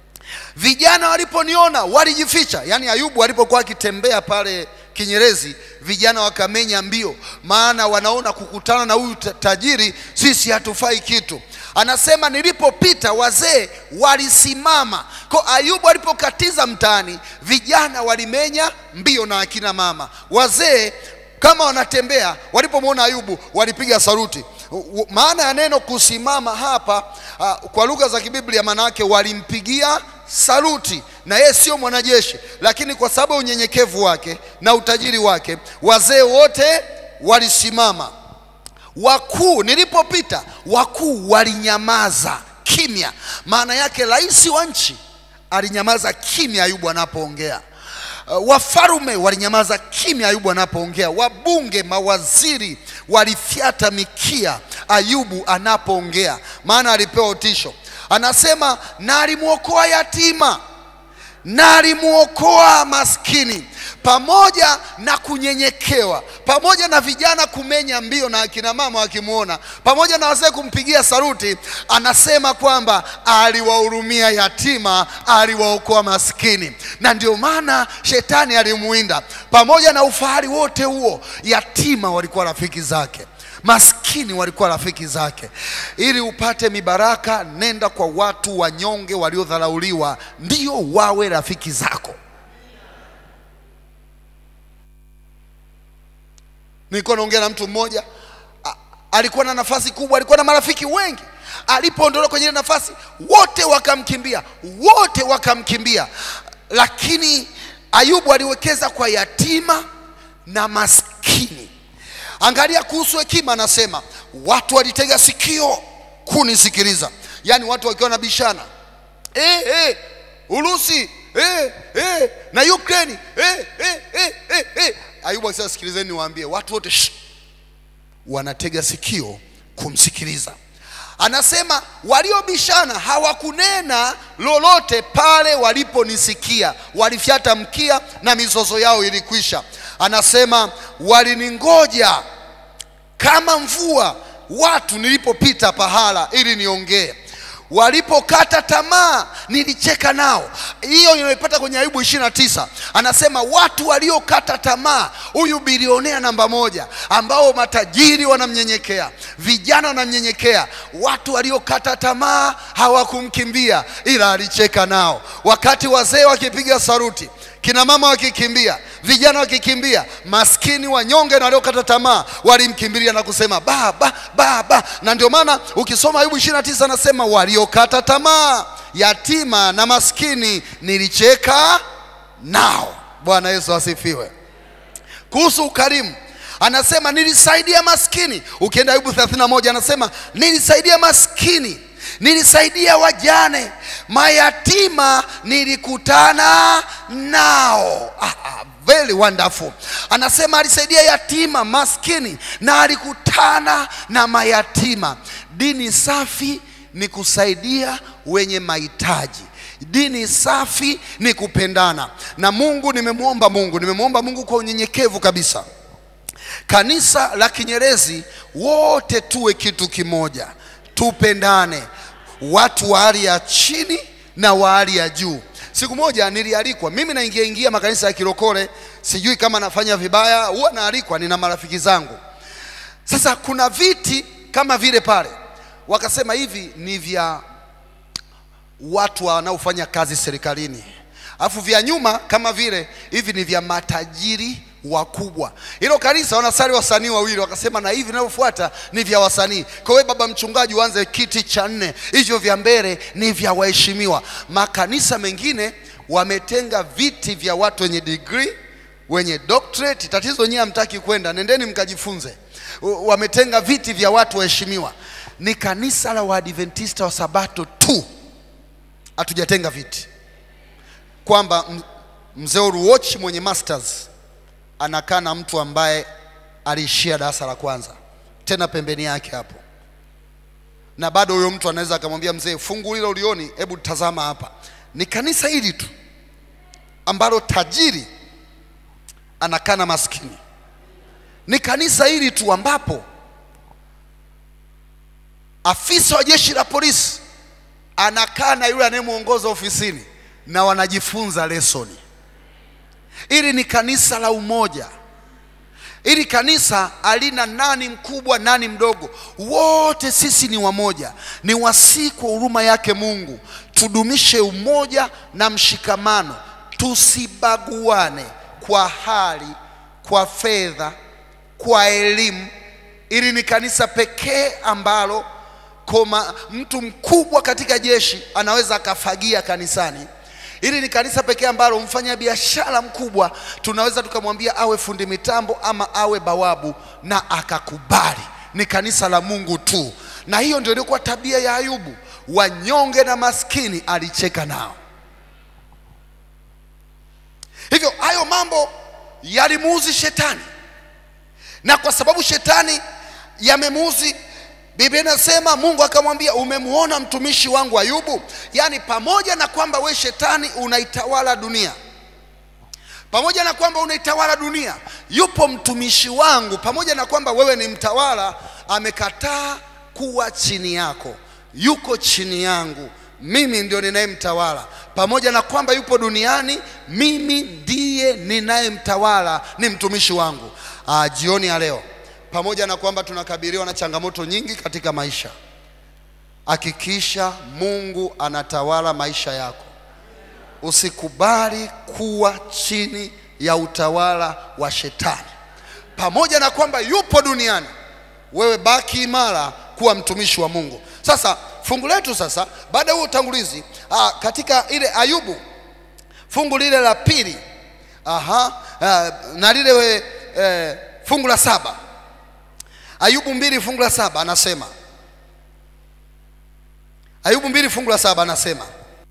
vijana waliponiona walijificha. Yaani Ayubu alipokuwa akitembea pale Kinyerezi, vijana wakamenya mbio, maana wanaona kukutana na huyu ta- tajiri sisi hatufai kitu. Anasema nilipopita wazee walisimama. Kwa Ayubu alipokatiza mtaani, vijana walimenya mbio na akina mama. Wazee kama wanatembea, walipomwona Ayubu walipiga saruti. U- u- Maana ya neno kusimama hapa uh, kwa lugha za kibiblia maana yake walimpigia saluti, na yeye sio mwanajeshi, lakini kwa sababu ya unyenyekevu wake na utajiri wake, wazee wote walisimama. Wakuu, nilipopita wakuu walinyamaza kimya. Maana yake rais wa nchi alinyamaza kimya Ayubu anapoongea. Uh, Wafarume walinyamaza kimya Ayubu anapoongea. Wabunge, mawaziri walifyata mikia Ayubu anapoongea, maana alipewa utisho. Anasema na alimwokoa yatima na alimwokoa maskini, pamoja na kunyenyekewa, pamoja na vijana kumenya mbio na akina mama wakimwona, pamoja na wazee kumpigia saruti. Anasema kwamba aliwahurumia yatima, aliwaokoa maskini, na ndio maana shetani alimuinda. Pamoja na ufahari wote huo, yatima walikuwa rafiki zake maskini walikuwa rafiki zake. Ili upate mibaraka, nenda kwa watu wanyonge waliodharauliwa, ndio wawe rafiki zako. Nilikuwa naongea na mtu mmoja a- alikuwa na nafasi kubwa, alikuwa na marafiki wengi. Alipoondolewa kwenye ile nafasi, wote wakamkimbia, wote wakamkimbia. Lakini Ayubu aliwekeza kwa yatima na maskini. Angalia kuhusu hekima, anasema watu walitega sikio kunisikiliza, yaani watu wakiwa na bishana eh, eh, Urusi eh, eh, na Ukraine eh, eh, eh, eh, eh. Ayubu akisema sikilizeni, niwaambie watu wote shh, wanatega sikio kumsikiliza. Anasema waliobishana hawakunena lolote pale waliponisikia, walifyata mkia na mizozo yao ilikwisha. Anasema waliningoja kama mvua watu nilipopita pahala ili niongee. Walipokata tamaa nilicheka nao. Hiyo inaipata kwenye Ayubu 29. Anasema watu waliokata tamaa, huyu bilionea namba moja, ambao matajiri wanamnyenyekea, vijana wanamnyenyekea. Watu waliokata tamaa hawakumkimbia, ila alicheka nao. Wakati wazee wakipiga saruti, kina mama wakikimbia, vijana wakikimbia, maskini wanyonge na waliokata tamaa walimkimbilia na kusema baba, baba. Na ndio maana ukisoma Ayubu 29 anasema waliokata tamaa, yatima na maskini nilicheka nao. Bwana Yesu asifiwe. Kuhusu ukarimu anasema nilisaidia maskini. Ukienda Ayubu 31 anasema nilisaidia maskini nilisaidia wajane, mayatima nilikutana nao. Ah, ah, very wonderful. Anasema alisaidia yatima, maskini na alikutana na mayatima. Dini safi ni kusaidia wenye mahitaji. Dini safi ni kupendana. Na Mungu, nimemwomba Mungu, nimemwomba Mungu kwa unyenyekevu kabisa kanisa la Kinyerezi wote tuwe kitu kimoja, tupendane, watu wa hali ya chini na wa hali ya juu. Siku moja nilialikwa, mimi naingia ingia makanisa ya kirokole, sijui kama nafanya vibaya, huwa naalikwa, nina marafiki zangu. Sasa kuna viti kama vile pale, wakasema hivi ni vya watu wanaofanya kazi serikalini, alafu vya nyuma kama vile hivi ni vya matajiri wakubwa. Hilo kanisa wanasali wasanii wawili, wakasema na hivi vinavyofuata ni vya wasanii. Kwa hiyo baba mchungaji, uanze kiti cha nne, hivyo vya mbele ni vya waheshimiwa. Makanisa mengine wametenga viti vya watu wenye degree wenye doctorate. Tatizo nyie hamtaki kwenda, nendeni mkajifunze. U- Wametenga viti vya watu waheshimiwa. Ni kanisa la Waadventista wa Sabato tu hatujatenga viti, kwamba m- mzee Uruochi mwenye masters anakaa na mtu ambaye aliishia darasa la kwanza, tena pembeni yake hapo, na bado huyo mtu anaweza akamwambia mzee, fungu hilo ulioni, hebu tazama hapa. Ni kanisa hili tu ambalo tajiri anakaa na maskini. Ni kanisa hili tu ambapo afisa wa jeshi la polisi anakaa na yule anayemwongoza ofisini na wanajifunza lesoni. Hili ni kanisa la umoja. Hili kanisa halina nani mkubwa nani mdogo, wote sisi ni wamoja. Ni wasii kwa huruma yake Mungu, tudumishe umoja na mshikamano, tusibaguane kwa hali, kwa fedha, kwa elimu. Hili ni kanisa pekee ambalo koma mtu mkubwa katika jeshi anaweza akafagia kanisani. Hili ni kanisa pekee ambalo mfanya biashara mkubwa tunaweza tukamwambia awe fundi mitambo ama awe bawabu na akakubali. Ni kanisa la Mungu tu, na hiyo ndio ilikuwa tabia ya Ayubu. Wanyonge na maskini alicheka nao. Hivyo hayo mambo yalimuuzi shetani, na kwa sababu shetani yamemuuzi Biblia inasema Mungu akamwambia, umemwona mtumishi wangu Ayubu? Yaani, pamoja na kwamba we shetani unaitawala dunia, pamoja na kwamba unaitawala dunia, yupo mtumishi wangu, pamoja na kwamba wewe ni mtawala, amekataa kuwa chini yako, yuko chini yangu, mimi ndio ninayemtawala. Pamoja na kwamba yupo duniani, mimi ndiye ninayemtawala, ni mtumishi wangu. Aa, jioni ya leo pamoja na kwamba tunakabiliwa na changamoto nyingi katika maisha, hakikisha Mungu anatawala maisha yako. Usikubali kuwa chini ya utawala wa shetani. Pamoja na kwamba yupo duniani, wewe baki imara kuwa mtumishi wa Mungu. Sasa fungu letu sasa, baada ya huo utangulizi, aa, katika ile Ayubu fungu lile la pili, aha, aa, na lile we, eh, fungu la saba Ayubu mbili fungu la saba anasema, Ayubu mbili fungu la saba anasema,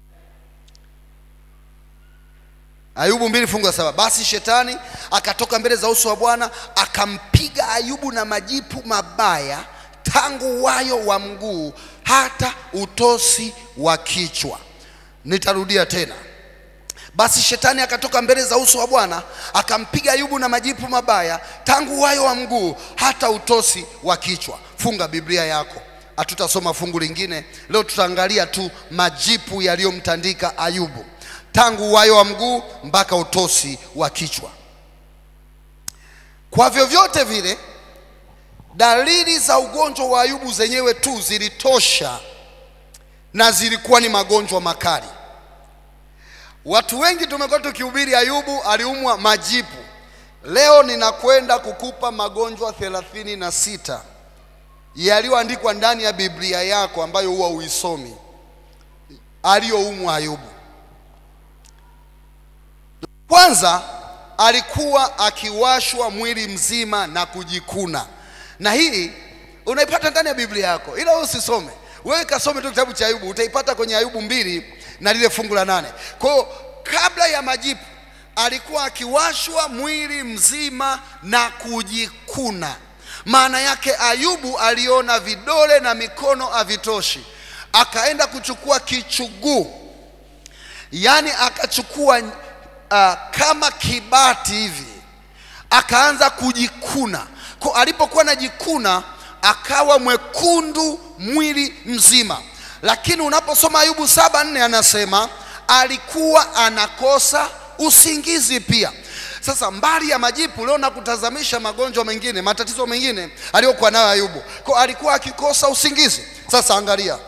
Ayubu mbili fungu la saba basi shetani akatoka mbele za uso wa Bwana akampiga Ayubu na majipu mabaya tangu wayo wa mguu hata utosi wa kichwa. Nitarudia tena. Basi shetani akatoka mbele za uso wa Bwana akampiga Ayubu na majipu mabaya tangu wayo wa mguu hata utosi wa kichwa. Funga Biblia yako, hatutasoma fungu lingine leo, tutaangalia tu majipu yaliyomtandika Ayubu tangu wayo wa mguu mpaka utosi wa kichwa. Kwa vyovyote vile, dalili za ugonjwa wa Ayubu zenyewe tu zilitosha na zilikuwa ni magonjwa makali. Watu wengi tumekuwa tukihubiri Ayubu aliumwa majipu. Leo ninakwenda kukupa magonjwa thelathini na sita yaliyoandikwa ndani ya Biblia yako ambayo huwa uisomi, aliyoumwa Ayubu. Kwanza alikuwa akiwashwa mwili mzima na kujikuna, na hii unaipata ndani ya Biblia yako, ila wewe usisome. wewe kasome tu kitabu cha ayubu utaipata kwenye ayubu mbili na lile fungu la nane kwa hiyo kabla ya majipu alikuwa akiwashwa mwili mzima na kujikuna maana yake ayubu aliona vidole na mikono havitoshi akaenda kuchukua kichuguu yaani akachukua uh, kama kibati hivi akaanza kujikuna kwa alipokuwa anajikuna akawa mwekundu mwili mzima lakini unaposoma ayubu saba nne anasema alikuwa anakosa usingizi pia sasa mbali ya majipu leo nakutazamisha magonjwa mengine matatizo mengine aliyokuwa nayo ayubu kwa alikuwa akikosa usingizi sasa angalia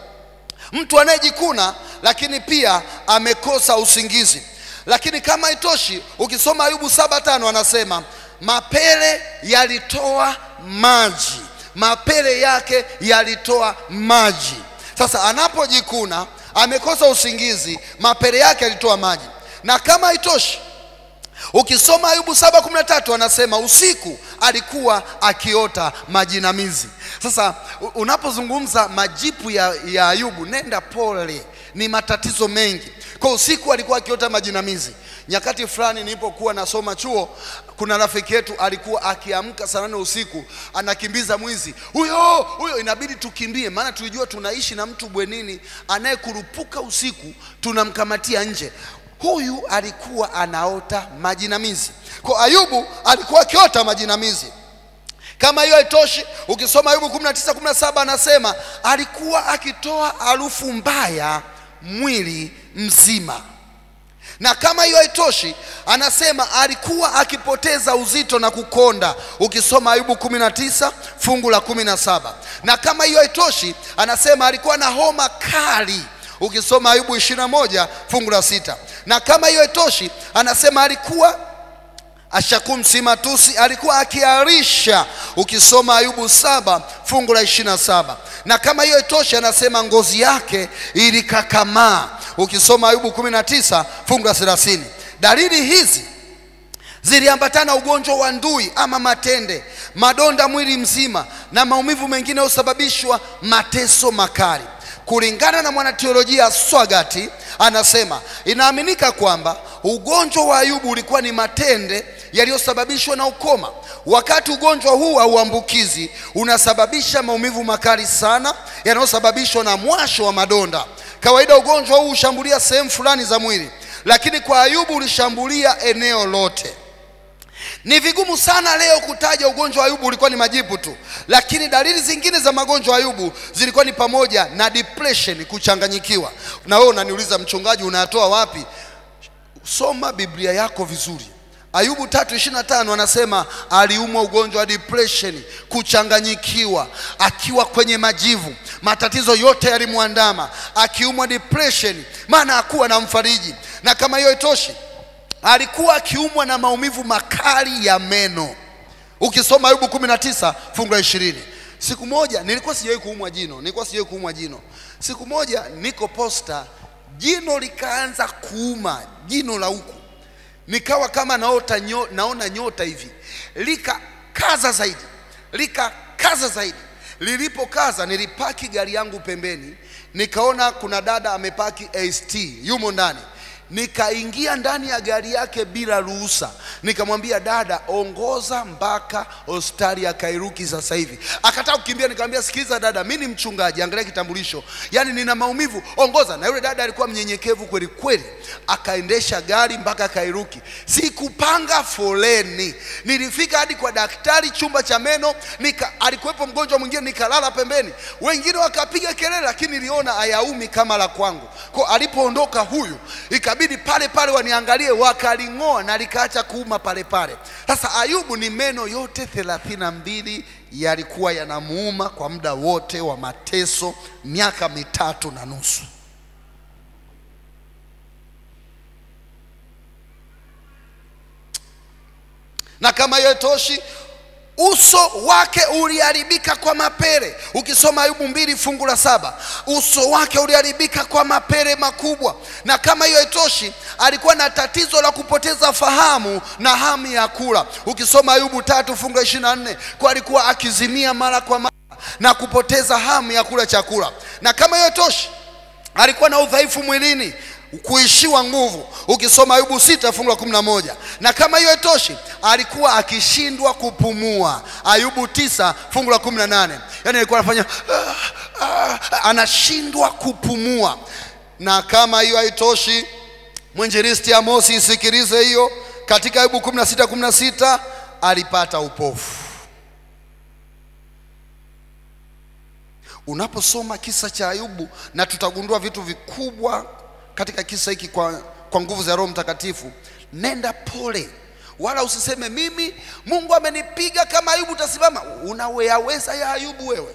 mtu anayejikuna lakini pia amekosa usingizi lakini kama itoshi ukisoma ayubu saba tano anasema mapele yalitoa maji mapele yake yalitoa maji sasa anapojikuna amekosa usingizi mapele yake yalitoa maji na kama itoshi ukisoma ayubu 713 anasema usiku alikuwa akiota majinamizi sasa u- unapozungumza majipu ya, ya ayubu nenda pole ni matatizo mengi kwa usiku alikuwa akiota majinamizi nyakati fulani nilipokuwa nasoma chuo kuna rafiki yetu alikuwa akiamka saa nane usiku anakimbiza mwizi huyo huyo inabidi tukimbie maana tulijua tunaishi na mtu bwenini anayekurupuka usiku tunamkamatia nje huyu alikuwa anaota majinamizi kwa ayubu alikuwa akiota majinamizi kama hiyo haitoshi ukisoma ayubu 19 17 anasema alikuwa akitoa harufu mbaya mwili mzima na kama hiyo haitoshi anasema alikuwa akipoteza uzito na kukonda ukisoma ayubu 19 fungu la 17 na kama hiyo haitoshi anasema alikuwa na homa kali ukisoma ayubu 21 fungu la sita na kama hiyo haitoshi anasema alikuwa ashakum simatusi alikuwa akiarisha ukisoma ayubu saba fungu la ishirina saba na kama hiyo itoshi anasema ngozi yake ilikakamaa ukisoma ayubu 19 fungu la 30 dalili hizi ziliambatana ugonjwa wa ndui ama matende madonda mwili mzima na maumivu mengine husababishwa mateso makali kulingana na mwanateolojia swagati anasema inaaminika kwamba ugonjwa wa ayubu ulikuwa ni matende yaliyosababishwa na ukoma wakati ugonjwa huu hauambukizi unasababisha maumivu makali sana yanayosababishwa na mwasho wa madonda kawaida ugonjwa huu hushambulia sehemu fulani za mwili lakini kwa ayubu ulishambulia eneo lote ni vigumu sana leo kutaja ugonjwa wa Ayubu ulikuwa ni majipu tu, lakini dalili zingine za magonjwa ya Ayubu zilikuwa ni pamoja na depression, kuchanganyikiwa. Na wewe unaniuliza mchungaji, unayatoa wapi? Soma Biblia yako vizuri. Ayubu 3:25 anasema aliumwa ugonjwa wa depression, kuchanganyikiwa, akiwa kwenye majivu, matatizo yote yalimwandama, akiumwa depression, maana hakuwa na mfariji. Na kama hiyo itoshi, alikuwa akiumwa na maumivu makali ya meno. Ukisoma Ayubu 19 fungu la 20. Siku moja nilikuwa sijawahi kuumwa jino, nilikuwa sijawahi kuumwa jino. Siku moja niko posta, jino likaanza kuuma, jino la huku nikawa kama naota nyo, naona nyota hivi, likakaza zaidi, likakaza zaidi. Lilipokaza nilipaki gari yangu pembeni, nikaona kuna dada amepaki AST yumo ndani nikaingia ndani ya gari yake bila ruhusa, nikamwambia dada, ongoza mpaka hospitali ya Kairuki sasa hivi. Akataka kukimbia, nikamwambia sikiliza dada, mi ni mchungaji, angalia kitambulisho, yaani nina maumivu, ongoza. Na yule dada alikuwa mnyenyekevu kweli kweli, akaendesha gari mpaka Kairuki. Sikupanga foleni, nilifika hadi kwa daktari chumba cha meno, nika alikuwepo mgonjwa mwingine, nikalala pembeni, wengine wakapiga kelele, lakini niliona hayaumi kama la kwangu. Kwa alipoondoka huyu ikabidi pale pale waniangalie, wakaling'oa na likaacha kuuma pale pale. Sasa Ayubu ni meno yote thelathini na mbili yalikuwa yanamuuma kwa muda wote wa mateso, miaka mitatu na nusu. Na kama hiyo toshi, uso wake uliharibika kwa mapele. Ukisoma Ayubu mbili fungu la saba, uso wake uliharibika kwa mapele makubwa. Na kama hiyo haitoshi, alikuwa na tatizo la kupoteza fahamu na hamu ya kula. Ukisoma Ayubu tatu fungu la ishirini na nne, kwa alikuwa akizimia mara kwa mara na kupoteza hamu ya kula chakula. Na kama hiyo toshi, alikuwa na udhaifu mwilini kuishiwa nguvu ukisoma ayubu sita fungu la kumi na moja na kama hiyo itoshi alikuwa akishindwa kupumua ayubu tisa fungu la kumi na nane yaani alikuwa anafanya ah, ah, anashindwa kupumua na kama hiyo haitoshi mwinjilisti amosi isikilize hiyo katika ayubu kumi na sita kumi na sita alipata upofu unaposoma kisa cha ayubu na tutagundua vitu vikubwa katika kisa hiki kwa, kwa nguvu za roho mtakatifu nenda pole wala usiseme mimi mungu amenipiga kama ayubu utasimama unaweyaweza ya ayubu wewe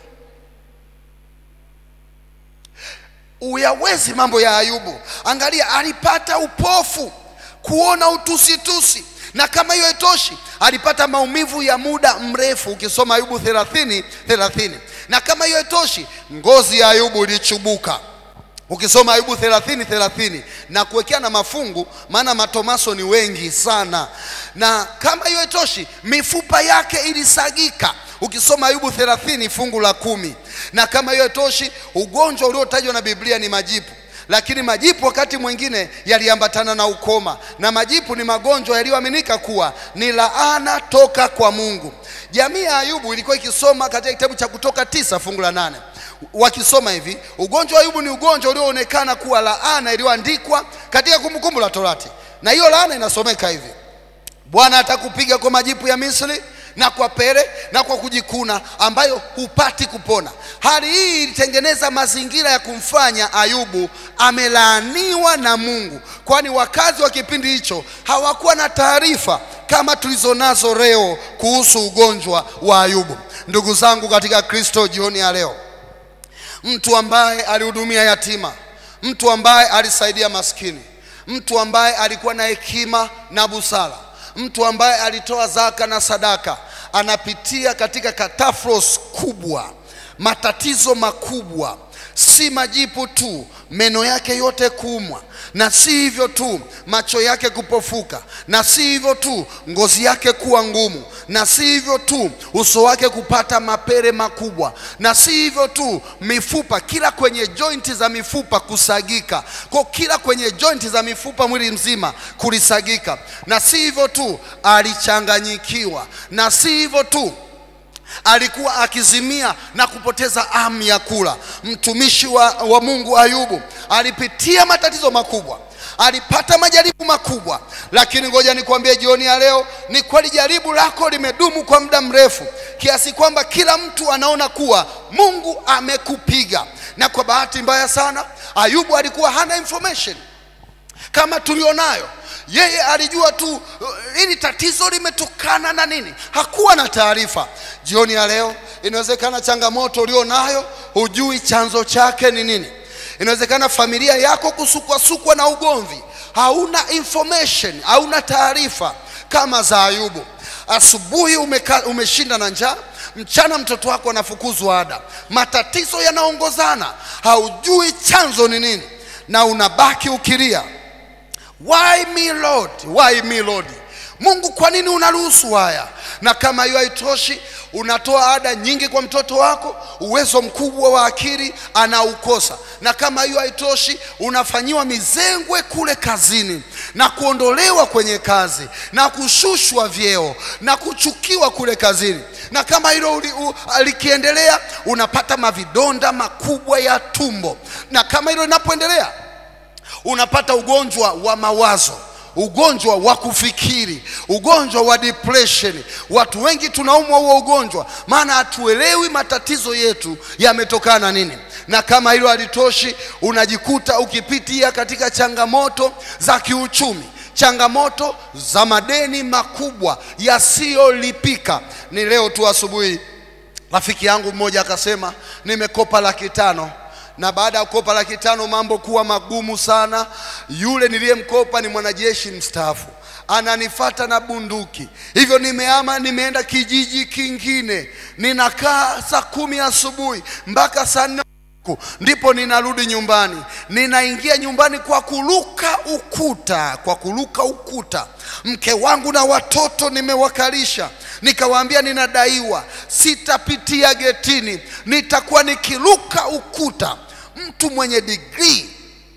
uyawezi mambo ya ayubu angalia alipata upofu kuona utusitusi na kama hiyo itoshi alipata maumivu ya muda mrefu ukisoma ayubu 30 30 na kama hiyo itoshi ngozi ya ayubu ilichubuka ukisoma ayubu 30 30 na kuwekea na mafungu maana matomaso ni wengi sana na kama hiyo itoshi mifupa yake ilisagika ukisoma ayubu 30 fungu la kumi na kama hiyo itoshi ugonjwa uliotajwa na biblia ni majipu lakini majipu wakati mwingine yaliambatana na ukoma na majipu ni magonjwa yaliyoaminika kuwa ni laana toka kwa mungu jamii ya ayubu ilikuwa ikisoma katika kitabu cha kutoka tisa fungu la nane wakisoma hivi ugonjwa wa ayubu ni ugonjwa ulioonekana kuwa laana iliyoandikwa katika kumbukumbu la torati na hiyo laana inasomeka hivi bwana atakupiga kwa majipu ya misri na kwa pere na kwa kujikuna ambayo hupati kupona hali hii ilitengeneza mazingira ya kumfanya ayubu amelaaniwa na mungu kwani wakazi wa kipindi hicho hawakuwa na taarifa kama tulizonazo leo kuhusu ugonjwa wa ayubu ndugu zangu katika kristo jioni ya leo mtu ambaye alihudumia yatima mtu ambaye alisaidia maskini mtu ambaye alikuwa na hekima na busara mtu ambaye alitoa zaka na sadaka anapitia katika katafros kubwa matatizo makubwa si majipu tu meno yake yote kuumwa na si hivyo tu macho yake kupofuka na si hivyo tu ngozi yake kuwa ngumu na si hivyo tu uso wake kupata mapere makubwa na si hivyo tu mifupa kila kwenye jointi za mifupa kusagika kwa kila kwenye jointi za mifupa mwili mzima kulisagika na si hivyo tu alichanganyikiwa na si hivyo tu alikuwa akizimia na kupoteza hamu ya kula mtumishi wa, wa mungu ayubu alipitia matatizo makubwa alipata majaribu makubwa lakini ngoja nikwambie jioni ya leo ni kweli jaribu lako limedumu kwa muda mrefu kiasi kwamba kila mtu anaona kuwa mungu amekupiga na kwa bahati mbaya sana ayubu alikuwa hana information kama tulionayo yeye alijua tu uh, hili tatizo limetokana na nini hakuwa na taarifa jioni ya leo inawezekana changamoto ulionayo hujui chanzo chake ni nini inawezekana familia yako kusukwasukwa na ugomvi hauna information hauna taarifa kama za ayubu asubuhi umeka, umeshinda na njaa mchana mtoto wako anafukuzwa ada matatizo yanaongozana haujui chanzo ni nini na unabaki ukilia why me lord why me lord mungu kwa nini unaruhusu haya na kama hiyo haitoshi unatoa ada nyingi kwa mtoto wako uwezo mkubwa wa akili anaukosa na kama hiyo haitoshi unafanyiwa mizengwe kule kazini na kuondolewa kwenye kazi na kushushwa vyeo na kuchukiwa kule kazini na kama hilo uli- u- likiendelea unapata mavidonda makubwa ya tumbo na kama hilo linapoendelea unapata ugonjwa wa mawazo ugonjwa wa kufikiri ugonjwa wa depression watu wengi tunaumwa huo ugonjwa maana hatuelewi matatizo yetu yametokana na nini na kama hilo halitoshi unajikuta ukipitia katika changamoto za kiuchumi changamoto za madeni makubwa yasiyolipika ni leo tu asubuhi rafiki yangu mmoja akasema nimekopa laki tano na baada ya kukopa laki tano mambo kuwa magumu sana yule niliyemkopa ni mwanajeshi mstaafu ananifata na bunduki hivyo nimeama nimeenda kijiji kingine ninakaa saa kumi asubuhi mpaka saa nne Ku- ndipo ninarudi nyumbani ninaingia nyumbani kwa kuruka ukuta kwa kuruka ukuta mke wangu na watoto nimewakalisha nikawaambia ninadaiwa sitapitia getini nitakuwa nikiruka ukuta mtu mwenye digrii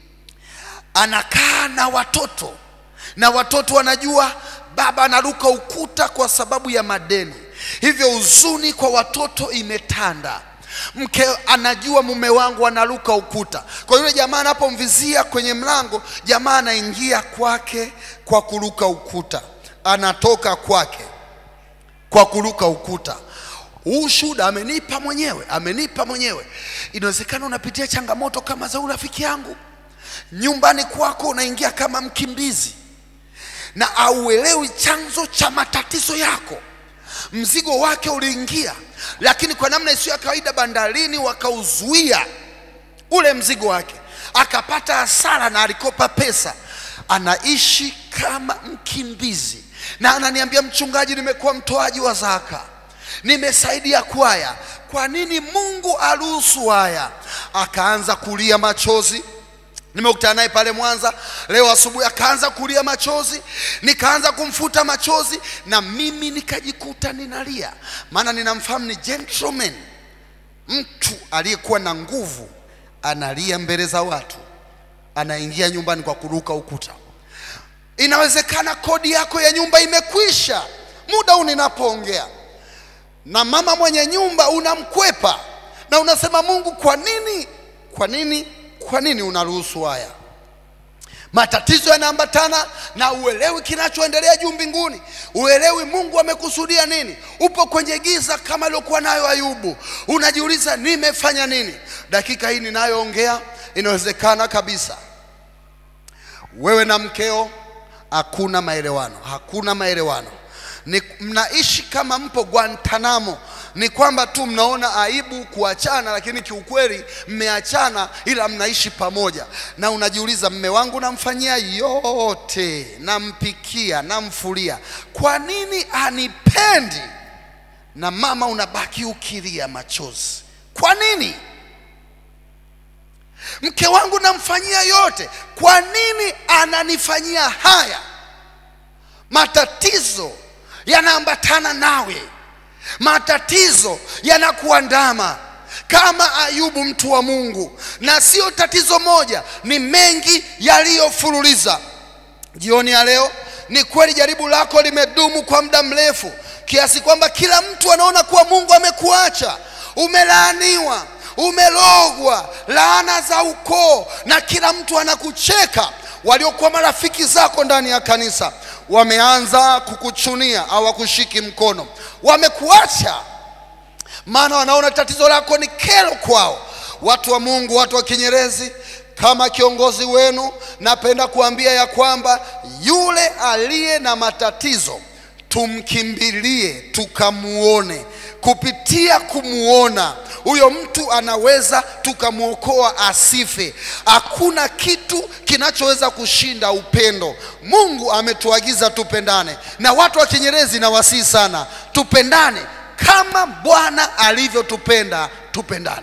anakaa na watoto na watoto wanajua baba anaruka ukuta kwa sababu ya madeni hivyo huzuni kwa watoto imetanda mke anajua mume wangu anaruka ukuta kwa yule jamaa anapomvizia kwenye mlango jamaa anaingia kwake kwa kuruka ukuta anatoka kwake kwa kuruka ukuta huu shuhuda amenipa mwenyewe amenipa mwenyewe inawezekana unapitia changamoto kama za huyu rafiki yangu nyumbani kwako unaingia kama mkimbizi na auelewi chanzo cha matatizo yako mzigo wake uliingia lakini kwa namna isiyo ya kawaida bandarini wakauzuia ule mzigo wake akapata hasara na alikopa pesa anaishi kama mkimbizi na ananiambia mchungaji nimekuwa mtoaji wa zaka nimesaidia kwaya kwa nini mungu aruhusu haya akaanza kulia machozi nimekutana naye pale Mwanza leo asubuhi, akaanza kulia machozi, nikaanza kumfuta machozi, na mimi nikajikuta ninalia, maana ninamfahamu ni gentleman, mtu aliyekuwa na nguvu, analia mbele za watu, anaingia nyumbani kwa kuruka ukuta. Inawezekana kodi yako ya nyumba imekwisha muda huu ninapoongea, na mama mwenye nyumba unamkwepa na unasema Mungu, kwa nini, kwa nini, kwa nini unaruhusu haya? Matatizo yanaambatana na uelewi kinachoendelea juu mbinguni, uelewi Mungu amekusudia nini. Upo kwenye giza kama aliokuwa nayo Ayubu, unajiuliza nimefanya nini? Dakika hii ninayoongea, inawezekana kabisa wewe na mkeo hakuna maelewano, hakuna maelewano ni mnaishi kama mpo Guantanamo. Ni kwamba tu mnaona aibu kuachana, lakini kiukweli mmeachana, ila mnaishi pamoja, na unajiuliza, mme wangu namfanyia yote, nampikia, namfulia, kwa nini anipendi? Na mama unabaki ukilia machozi, kwa nini? Mke wangu namfanyia yote, kwa nini ananifanyia haya? Matatizo yanaambatana nawe, matatizo yanakuandama kama Ayubu, mtu wa Mungu, na sio tatizo moja, ni mengi yaliyofululiza. Jioni ya leo, ni kweli jaribu lako limedumu kwa muda mrefu kiasi kwamba kila mtu anaona kuwa Mungu amekuacha, umelaaniwa, umelogwa, laana za ukoo, na kila mtu anakucheka. Waliokuwa marafiki zako ndani ya kanisa wameanza kukuchunia, hawakushiki mkono, wamekuacha, maana wanaona tatizo lako ni kero kwao. Watu wa Mungu, watu wa Kinyerezi, kama kiongozi wenu, napenda kuambia ya kwamba yule aliye na matatizo tumkimbilie, tukamuone. Kupitia kumuona huyo mtu anaweza tukamwokoa asife. Hakuna kitu kinachoweza kushinda upendo. Mungu ametuagiza tupendane, na watu wa Kinyerezi na wasii sana, tupendane kama Bwana alivyotupenda, tupendane.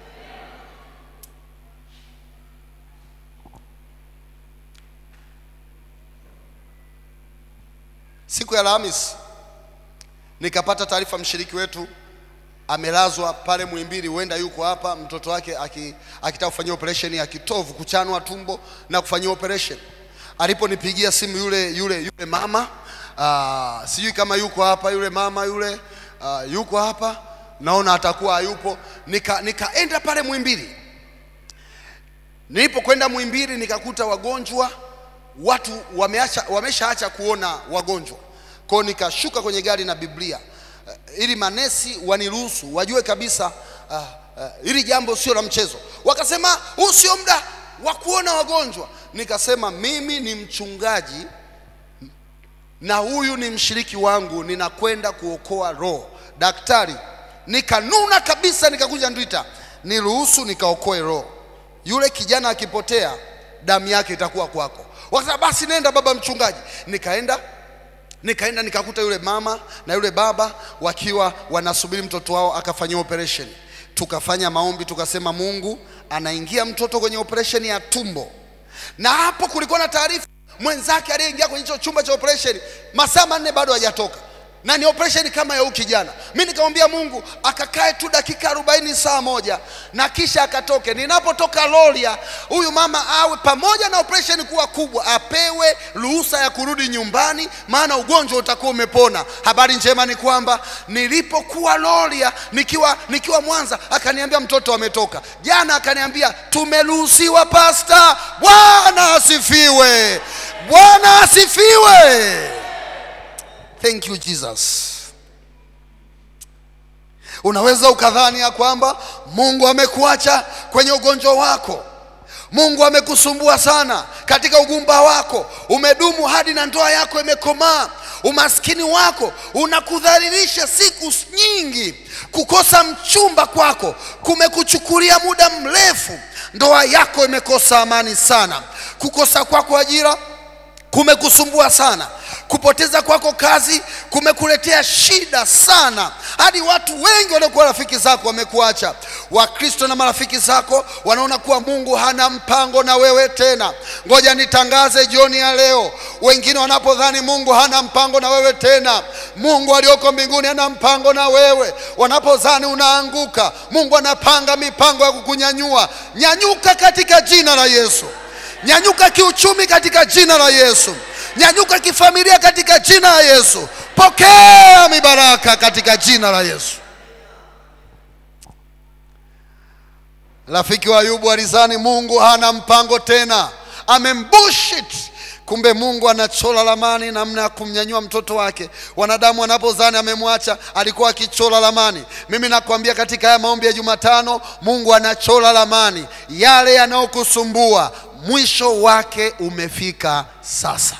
Siku ya Alhamisi nikapata taarifa, mshiriki wetu amelazwa pale Muhimbili, huenda yuko hapa, mtoto wake aki- akitaka kufanyia operation ya kitovu, kuchanwa tumbo na kufanyia operation. Aliponipigia simu yule yule yule mama aa, sijui kama yuko hapa yule mama yule aa, yuko hapa, naona atakuwa hayupo. Nika nikaenda pale Muhimbili. Nilipokwenda Muhimbili nikakuta wagonjwa watu wameacha, wameshaacha kuona wagonjwa. Kwa hiyo nikashuka kwenye gari na Biblia uh, ili manesi waniruhusu wajue kabisa uh, uh, hili jambo sio la mchezo. Wakasema huu sio muda wa kuona wagonjwa. Nikasema mimi ni mchungaji na huyu ni mshiriki wangu, ninakwenda kuokoa roho. Daktari, nikanuna kabisa, nikakunja ndwita, niruhusu nikaokoe roho. Yule kijana akipotea, damu yake itakuwa kwako. Wakasema basi nenda baba mchungaji. Nikaenda nikaenda nikakuta yule mama na yule baba wakiwa wanasubiri mtoto wao akafanyiwa operation. tukafanya maombi, tukasema Mungu anaingia mtoto kwenye operation ya tumbo, na hapo kulikuwa na taarifa mwenzake aliyeingia kwenye hicho chumba cha operation masaa manne bado hajatoka na ni operation kama ya huyu kijana. Mi nikamwambia Mungu akakae tu dakika arobaini saa moja na kisha akatoke. Ninapotoka Loria, huyu mama awe pamoja na operation kuwa kubwa, apewe ruhusa ya kurudi nyumbani, maana ugonjwa utakuwa umepona. Habari njema ni kwamba nilipokuwa Loria nikiwa, nikiwa Mwanza, akaniambia mtoto ametoka. Jana akaniambia tumeruhusiwa, pasta. Bwana asifiwe, Bwana asifiwe. Thank you Jesus. Unaweza ukadhani ya kwamba Mungu amekuacha kwenye ugonjwa wako. Mungu amekusumbua sana katika ugumba wako, umedumu hadi na ndoa yako imekomaa. Umaskini wako unakudhalilisha siku nyingi. Kukosa mchumba kwako kumekuchukulia muda mrefu. Ndoa yako imekosa amani sana. Kukosa kwako ajira kumekusumbua sana. Kupoteza kwako kazi kumekuletea shida sana, hadi watu wengi waliokuwa rafiki zako wamekuacha. Wakristo na marafiki zako wanaona kuwa Mungu hana mpango na wewe tena. Ngoja nitangaze jioni ya leo, wengine wanapodhani Mungu hana mpango na wewe tena, Mungu aliyoko mbinguni hana mpango na wewe. Wanapodhani unaanguka, Mungu anapanga mipango ya kukunyanyua. Nyanyuka katika jina la Yesu. Nyanyuka kiuchumi katika jina la Yesu. Nyanyuka kifamilia katika jina la Yesu. Pokea mibaraka katika jina la Yesu. Rafiki wa Ayubu alizani Mungu hana mpango tena, amembushit. Kumbe Mungu anachola lamani namna ya kumnyanyua mtoto wake. Wanadamu wanapozani amemwacha, alikuwa akichola lamani. Mimi nakwambia katika haya maombi ya Jumatano, Mungu anachola lamani yale yanayokusumbua, mwisho wake umefika sasa.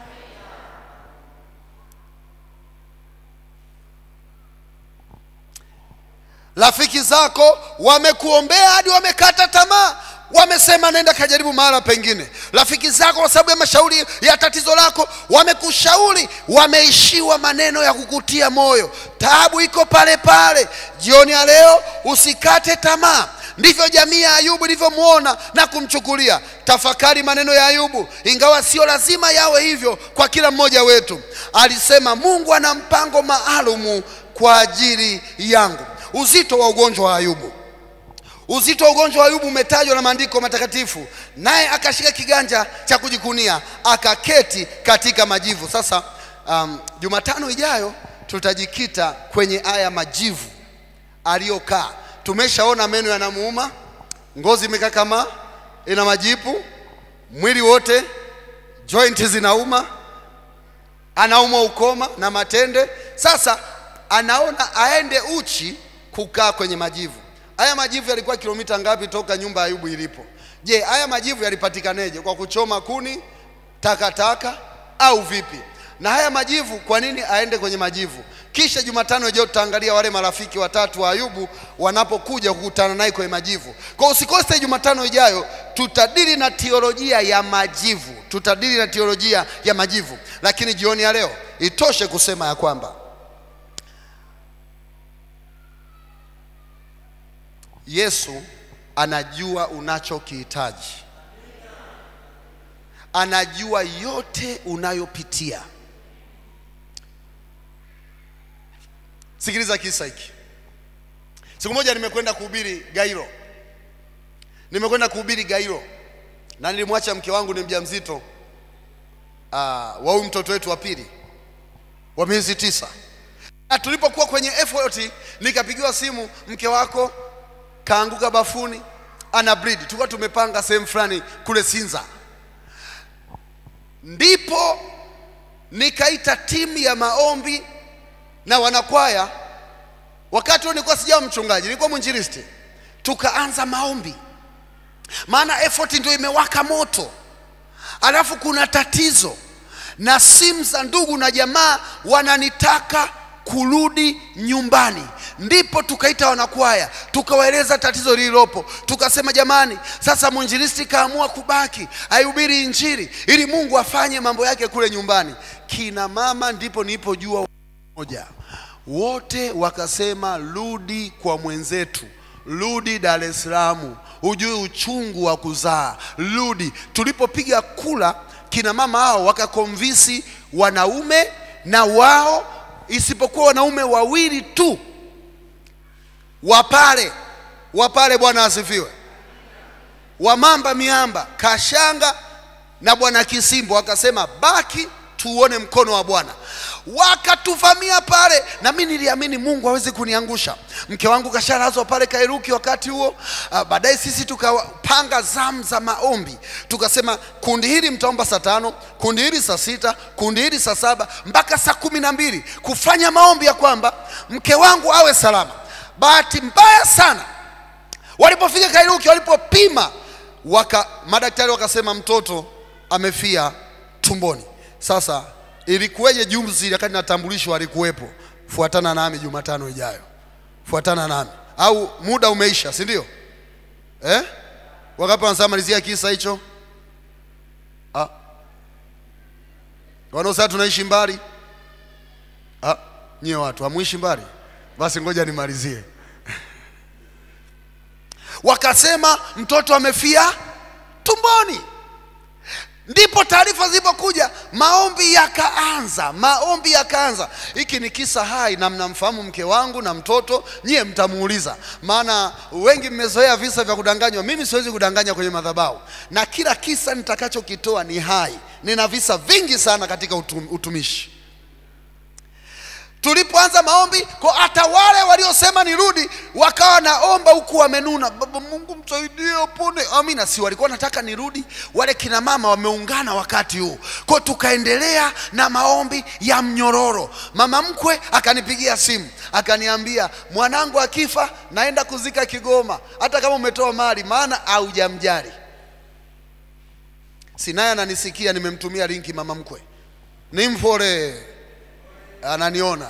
Rafiki zako wamekuombea hadi wamekata tamaa, wamesema nenda kajaribu mahala pengine. Rafiki zako kwa sababu ya mashauri ya tatizo lako wamekushauri, wameishiwa maneno ya kukutia moyo. Taabu iko pale pale. Jioni ya leo usikate tamaa. Ndivyo jamii ya Ayubu ilivyomwona na kumchukulia. Tafakari maneno ya Ayubu, ingawa sio lazima yawe hivyo kwa kila mmoja wetu. Alisema Mungu ana mpango maalumu kwa ajili yangu. Uzito wa ugonjwa wa Ayubu, uzito wa ugonjwa wa Ayubu umetajwa na maandiko matakatifu, naye akashika kiganja cha kujikunia akaketi katika majivu. Sasa um, Jumatano ijayo tutajikita kwenye aya majivu aliyokaa. Tumeshaona meno yanamuuma, ngozi imekakamaa, ina majipu, mwili wote joint zinauma, anaumwa ukoma na matende. Sasa anaona aende uchi kukaa kwenye majivu. Haya majivu yalikuwa kilomita ngapi toka nyumba ya Ayubu ilipo? Je, haya majivu yalipatikaneje? Kwa kuchoma kuni, takataka au vipi? Na haya majivu, kwa nini aende kwenye majivu? Kisha Jumatano ijayo tutaangalia wale marafiki watatu wa Ayubu wanapokuja kukutana naye kwenye majivu. Kwa usikose Jumatano ijayo, tutadili na teolojia ya majivu, tutadili na teolojia ya majivu. Lakini jioni ya leo itoshe kusema ya kwamba Yesu anajua unachokihitaji, anajua yote unayopitia. Sikiliza kisa hiki. Siku moja nimekwenda kuhubiri Gairo, nimekwenda kuhubiri Gairo na nilimwacha mke wangu ni mjamzito uh, wa huyu mtoto wetu wa pili wa miezi tisa, na tulipokuwa kwenye effort nikapigiwa simu, mke wako kaanguka bafuni ana bleed. Tulikuwa tumepanga sehemu fulani kule Sinza, ndipo nikaita timu ya maombi na wanakwaya. Wakati huo nilikuwa sijawa mchungaji, nilikuwa mwinjilisti. Tukaanza maombi, maana effort ndio imewaka moto, alafu kuna tatizo na simu za ndugu na jamaa wananitaka kurudi nyumbani. Ndipo tukaita wanakwaya, tukawaeleza tatizo lililopo, tukasema jamani, sasa mwinjilisti kaamua kubaki aihubiri injili ili Mungu afanye mambo yake kule nyumbani. Kina mama, ndipo nilipojua moja, wote wakasema rudi kwa mwenzetu, rudi Dar es Salaam, ujue uchungu wa kuzaa, rudi. Tulipopiga kula, kina mama hao wakakonvisi wanaume na wao, isipokuwa wanaume wawili tu wapale wapale. Bwana asifiwe. Wamamba miamba Kashanga na bwana Kisimbo wakasema baki tuone mkono wa Bwana. Wakatuvamia pale, na mimi niliamini Mungu hawezi kuniangusha. Mke wangu kashalazwa pale Kairuki wakati huo. Uh, baadaye sisi tukapanga zamu za maombi, tukasema kundi hili mtaomba saa tano, kundi hili saa sita, kundi hili saa saba mpaka saa kumi na mbili kufanya maombi ya kwamba mke wangu awe salama. Bahati mbaya sana walipofika Kairuki, walipopima waka, madaktari wakasema mtoto amefia tumboni. Sasa ilikuweje juzi wakati natambulishwa alikuwepo? Fuatana nami Jumatano ijayo, fuatana nami au muda umeisha, si ndio? Eh? Wangapi wanasema malizia kisa hicho? Ah. Wanaosema tunaishi mbali? Ah, nyie watu hamuishi mbali? Basi ngoja nimalizie. Wakasema mtoto amefia tumboni. Ndipo taarifa zilipokuja, maombi yakaanza, maombi yakaanza. Hiki ni kisa hai na mnamfahamu mke wangu na mtoto, nyie mtamuuliza, maana wengi mmezoea visa vya kudanganywa. Mimi siwezi kudanganya kwenye madhabahu, na kila kisa nitakachokitoa ni hai. Nina visa vingi sana katika utum, utumishi tulipoanza maombi kwa hata wale waliosema nirudi wakawa naomba huku wamenuna, baba Mungu msaidie upone. Amina, si walikuwa nataka nirudi? Wale kina mama wameungana wakati huu, kwa tukaendelea na maombi ya mnyororo. Mama mkwe akanipigia simu akaniambia, mwanangu akifa naenda kuzika Kigoma, hata kama umetoa mali, maana haujamjali. Sinaye ananisikia, nimemtumia linki mama mkwe, nimfore ananiona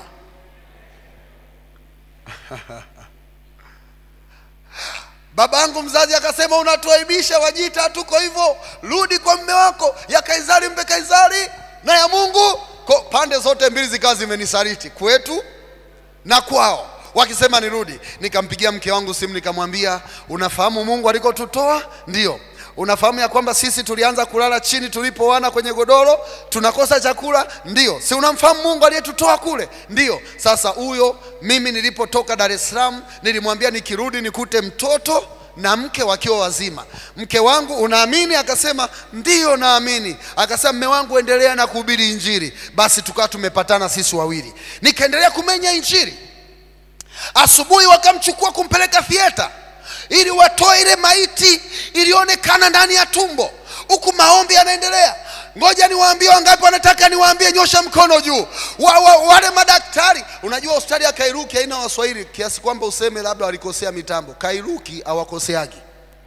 babangu mzazi akasema unatuaibisha wajita tuko hivyo rudi kwa mme wako ya kaisari mpe kaisari na ya mungu ko pande zote mbili zikawa zimenisaliti kwetu na kwao wakisema nirudi nikampigia mke wangu simu nikamwambia unafahamu mungu alikotutoa ndio unafahamu ya kwamba sisi tulianza kulala chini tulipoana kwenye godoro tunakosa chakula ndio si unamfahamu mungu aliyetutoa kule ndio sasa huyo mimi nilipotoka dar es salaam nilimwambia nikirudi nikute mtoto na mke wakiwa wazima mke wangu unaamini akasema ndiyo naamini akasema mme wangu endelea na kuhubiri injili basi tukawa tumepatana sisi wawili nikaendelea kumenya injili asubuhi wakamchukua kumpeleka thieta ili watoe ile maiti iliyoonekana ndani ya tumbo huku maombi yanaendelea ngoja niwaambie wangapi wanataka niwaambie nyosha mkono juu wa, wa, wale madaktari unajua hospitali ya kairuki haina waswahili kiasi kwamba useme labda walikosea mitambo kairuki hawakoseagi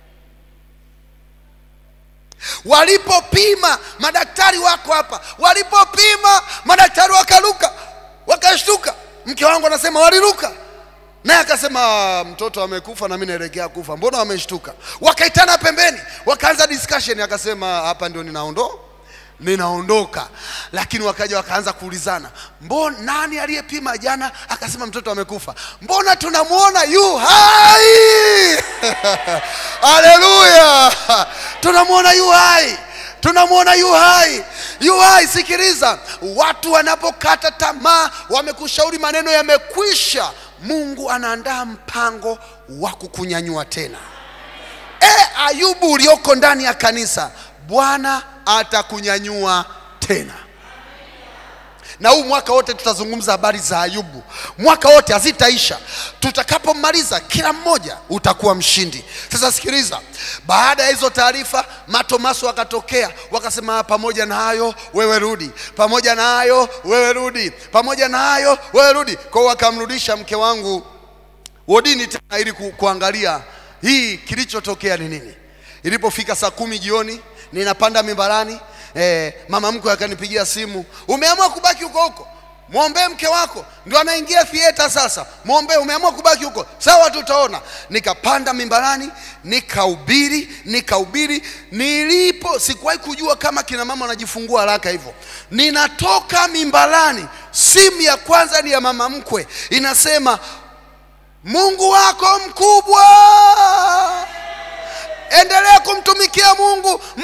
walipopima madaktari wako hapa walipopima madaktari wakaruka wakashtuka mke wangu anasema waliruka naye akasema mtoto amekufa na mimi naelekea kufa mbona wameshtuka wakaitana pembeni wakaanza discussion akasema hapa ndio ninaondoa ninaondoka lakini wakaja wakaanza kuulizana mbona nani aliyepima jana akasema mtoto amekufa mbona tunamwona yu hai haleluya tunamwona yu hai tunamwona yu hai yu hai sikiliza watu wanapokata tamaa wamekushauri maneno yamekwisha mungu anaandaa mpango wa kukunyanyua tena e ayubu ulioko ndani ya kanisa bwana atakunyanyua tena na huu mwaka wote tutazungumza habari za ayubu mwaka wote hazitaisha tutakapomaliza kila mmoja utakuwa mshindi sasa sikiliza baada ya hizo taarifa matomaso wakatokea wakasema pamoja na hayo wewe rudi pamoja na hayo wewe rudi pamoja na hayo wewe rudi kwao wakamrudisha mke wangu wodini tena ili ku, kuangalia hii kilichotokea ni nini ilipofika saa kumi jioni ninapanda mimbarani eh, mama mkwe akanipigia simu umeamua kubaki huko huko mwombee mke wako ndio anaingia thieta sasa mwombee umeamua kubaki huko sawa tutaona nikapanda mimbarani nikahubiri nikahubiri nilipo sikuwahi kujua kama kina mama wanajifungua haraka hivyo ninatoka mimbarani simu ya kwanza ni ya mama mkwe inasema mungu wako mkubwa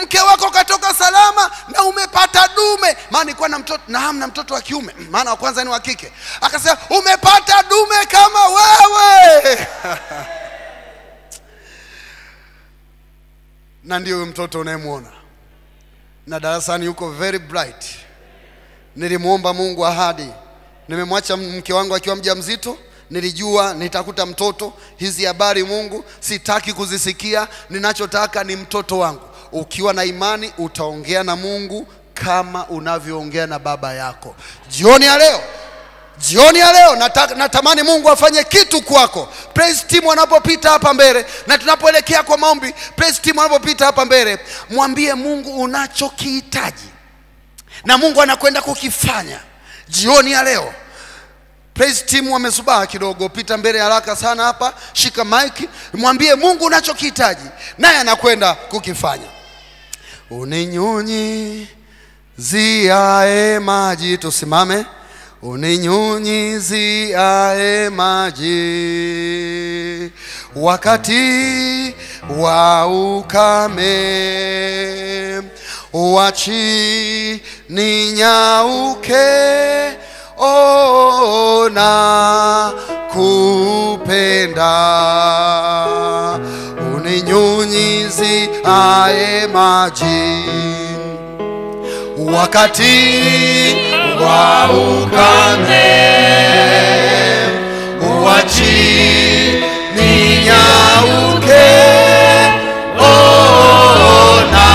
mke wako katoka salama na umepata dume maana nilikuwa na mtoto na hamna mtoto wa kiume maana wa kwanza ni wa kike akasema umepata dume kama wewe na ndio huyo mtoto unayemwona na darasani yuko very bright nilimwomba mungu ahadi nimemwacha mke wangu akiwa mjamzito nilijua nitakuta mtoto hizi habari mungu sitaki kuzisikia ninachotaka ni mtoto wangu ukiwa na imani utaongea na mungu kama unavyoongea na baba yako jioni ya leo jioni ya leo nata, natamani mungu afanye kitu kwako praise team wanapopita hapa mbele na tunapoelekea kwa maombi praise team wanapopita hapa mbele mwambie mungu unachokihitaji na mungu anakwenda kukifanya jioni ya leo praise team wamesubaa kidogo pita mbele haraka sana hapa shika mike mwambie mungu unachokihitaji naye anakwenda kukifanya uninyunyiziae maji tusimame uninyunyiziae maji wakati wa ukame wachi ninyauke ona kupenda uninyunyizi ae maji wakati wa ukame wachi ninyauke ona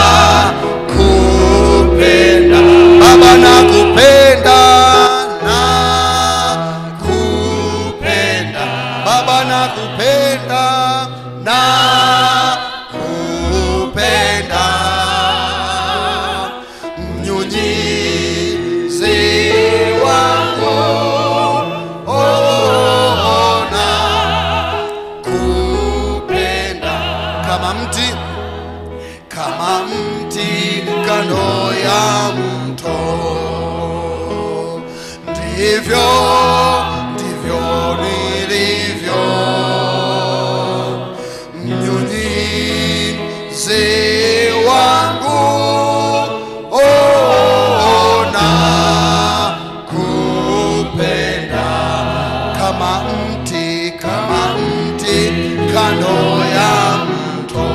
kupenda baba na kupenda na kupenda baba na kupenda na kupenda mnyunyizi wako ona kupenda kama mti kama mti kando ya mto ndivyo ndivyo nilivyo mnyunyizi wangu ona kupenda kama mti kama mti kando ya mto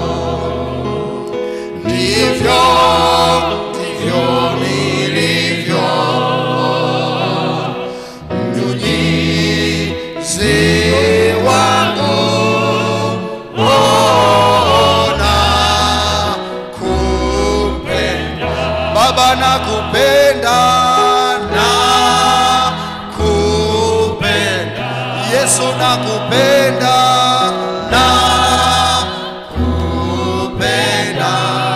ndivyo ndivyo nilivyo mnyunyizi wangu ona kupenda baba na kupenda na kupenda yesu na kupenda na kupenda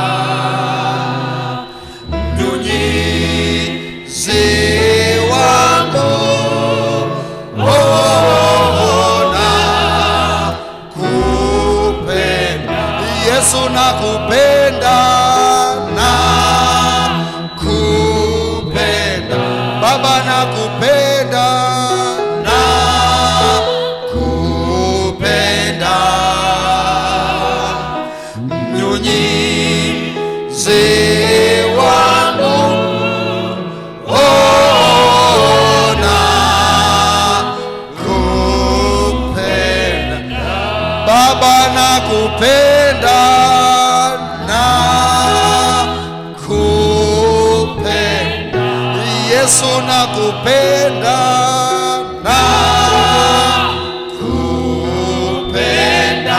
mnyunyizi wangu ona kupenda yesu na kupenda na kupenda baba na kupenda na kupenda mnyunyizi wangu ona kupenda baba na kupenda na kupenda yesu na kupenda na kupenda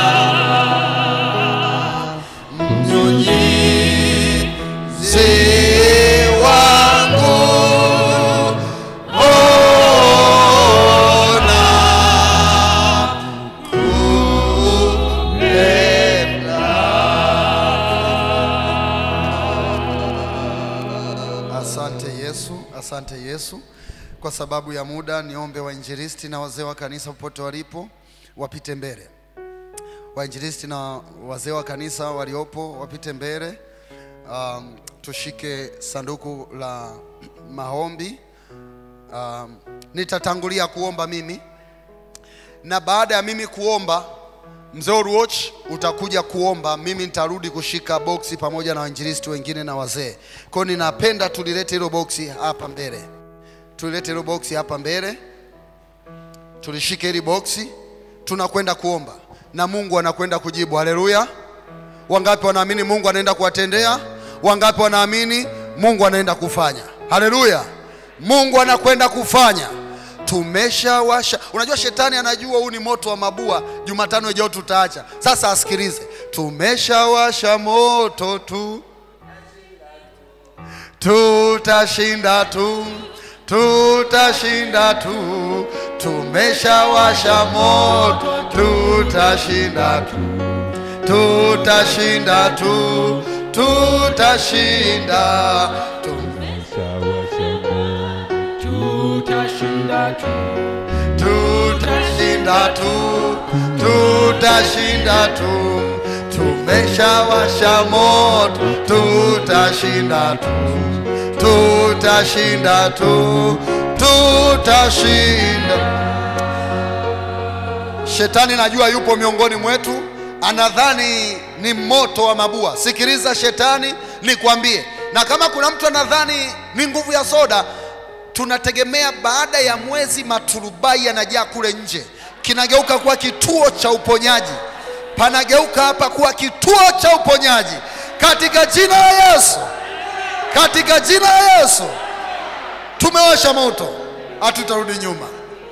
mnyunyizi wangu ona Asante Yesu, asante Yesu. Kwa sababu ya muda, niombe wainjilisti na wazee wa kanisa popote walipo wapite mbele. Wainjilisti na wazee wa kanisa waliopo wapite mbele. Um, tushike sanduku la maombi. Um, nitatangulia kuomba mimi na baada ya mimi kuomba Mzee Uruoch utakuja kuomba, mimi nitarudi kushika boksi pamoja na wainjilisti wengine na wazee. Kwa hiyo ninapenda tulilete hilo boksi hapa mbele, tulilete hilo boksi hapa mbele, tulishike hili boksi, tunakwenda kuomba na Mungu anakwenda kujibu. Haleluya! Wangapi wanaamini Mungu anaenda kuwatendea? Wangapi wanaamini Mungu anaenda kufanya? Haleluya! Mungu anakwenda kufanya. Tumeshawasha. Unajua shetani anajua huu ni moto wa mabua. Jumatano ijayo tutaacha. Sasa asikilize, tumeshawasha moto tu, tutashinda tu, tutashinda tu, tumeshawasha moto, tutashinda tu tutashinda tu, tutashinda tu, tutashinda tu, tutashinda tu, tumeshawasha moto, tutashinda tu, tutashinda tu, tutashinda. Shetani najua yupo miongoni mwetu, anadhani ni moto wa mabua. Sikiliza shetani, nikwambie, na kama kuna mtu anadhani ni nguvu ya soda, tunategemea baada ya mwezi maturubai yanajaa kule nje, kinageuka kuwa kituo cha uponyaji, panageuka hapa kuwa kituo cha uponyaji katika jina la Yesu, katika jina la Yesu. Tumewasha moto, hatutarudi nyuma.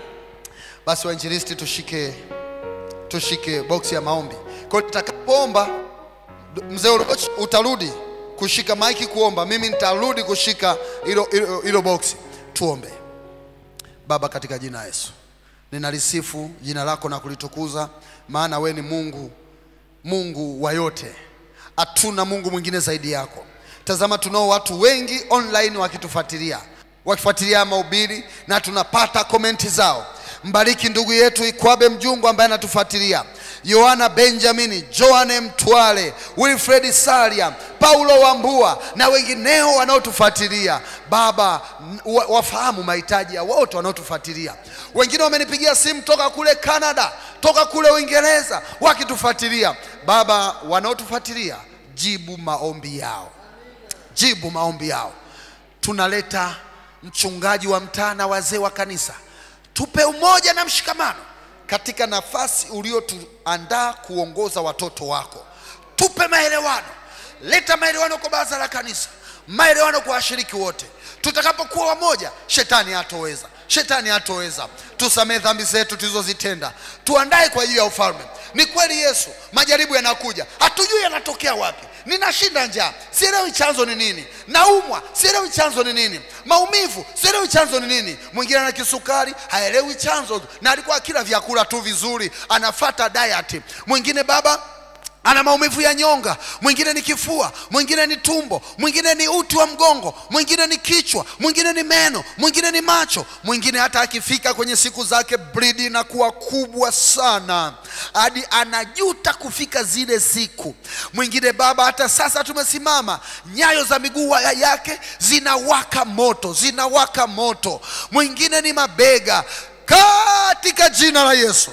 Basi wainjilisti, tushike tushike boksi ya maombi. Kwa hiyo tutakapoomba, mzee Uroch utarudi kushika maiki kuomba, mimi nitarudi kushika hilo hilo- hilo boksi. Tuombe. Baba, katika jina la Yesu ninalisifu jina lako na kulitukuza, maana we ni Mungu, Mungu wa yote, hatuna Mungu mwingine zaidi yako. Tazama, tunao watu wengi online wakitufuatilia, wakifuatilia mahubiri na tunapata komenti zao. Mbariki ndugu yetu Ikwabe Mjungu ambaye anatufuatilia, Yohana Benjamini, Joane Mtwale, Wilfred Salia, Paulo Wambua na wengineo wanaotufuatilia. Baba, m- wa- wafahamu mahitaji ya wote wanaotufuatilia. Wengine wamenipigia simu toka kule Canada, toka kule Uingereza wakitufuatilia. Baba, wanaotufuatilia, jibu maombi yao jibu maombi yao. Tunaleta mchungaji wa mtaa na wazee wa kanisa, tupe umoja na mshikamano katika nafasi uliotuandaa kuongoza watoto wako. Tupe maelewano, leta maelewano kwa baraza la kanisa, maelewano kwa washiriki wote. Tutakapokuwa wamoja, shetani hatoweza, shetani hatoweza. Tusamehe dhambi zetu tulizozitenda, tuandae kwa ajili ya ufalme. Ni kweli Yesu, majaribu yanakuja, hatujui yanatokea wapi. Ninashinda njaa, sielewi chanzo ni nini. Naumwa, sielewi chanzo ni nini. Maumivu, sielewi chanzo ni nini. Mwingine ana kisukari, haelewi chanzo, na alikuwa akila vyakula tu vizuri, anafata diet. Mwingine baba ana maumivu ya nyonga, mwingine ni kifua, mwingine ni tumbo, mwingine ni uti wa mgongo, mwingine ni kichwa, mwingine ni meno, mwingine ni macho, mwingine hata akifika kwenye siku zake bridi inakuwa kubwa sana hadi anajuta kufika zile siku. Mwingine baba, hata sasa tumesimama, nyayo za miguu ya- yake zinawaka moto, zinawaka moto. Mwingine ni mabega, katika jina la Yesu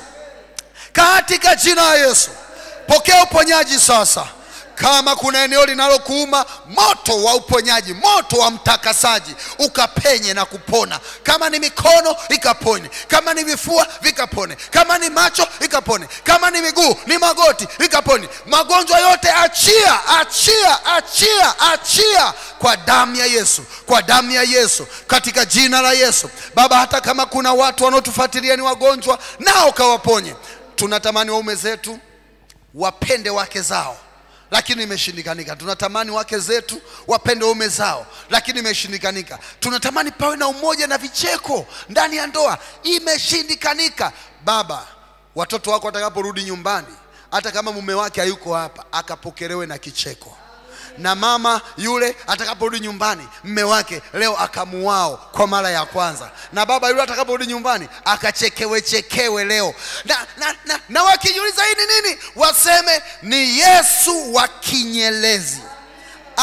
katika jina la Yesu, pokea uponyaji sasa. Kama kuna eneo linalokuuma, moto wa uponyaji, moto wa mtakasaji ukapenye na kupona. Kama ni mikono ikapone, kama ni vifua vikapone, kama ni macho ikapone, kama ni miguu, ni magoti ikapone. Magonjwa yote achia, achia, achia, achia kwa damu ya Yesu, kwa damu ya Yesu, katika jina la Yesu. Baba, hata kama kuna watu wanaotufuatilia ni wagonjwa, nao kawaponye. Tunatamani waume zetu wapende wake zao lakini imeshindikanika. Tunatamani wake zetu wapende waume zao, lakini imeshindikanika. Tunatamani pawe na umoja na vicheko ndani ya ndoa, imeshindikanika. Baba, watoto wako watakaporudi nyumbani, hata kama mume wake hayuko hapa, akapokelewe na kicheko na mama yule atakaporudi nyumbani mme wake leo akamuao kwa mara ya kwanza, na baba yule atakaporudi nyumbani akachekewe chekewe leo, na, na, na, na wakijiuliza hii ni nini, waseme ni Yesu wa kinyelezi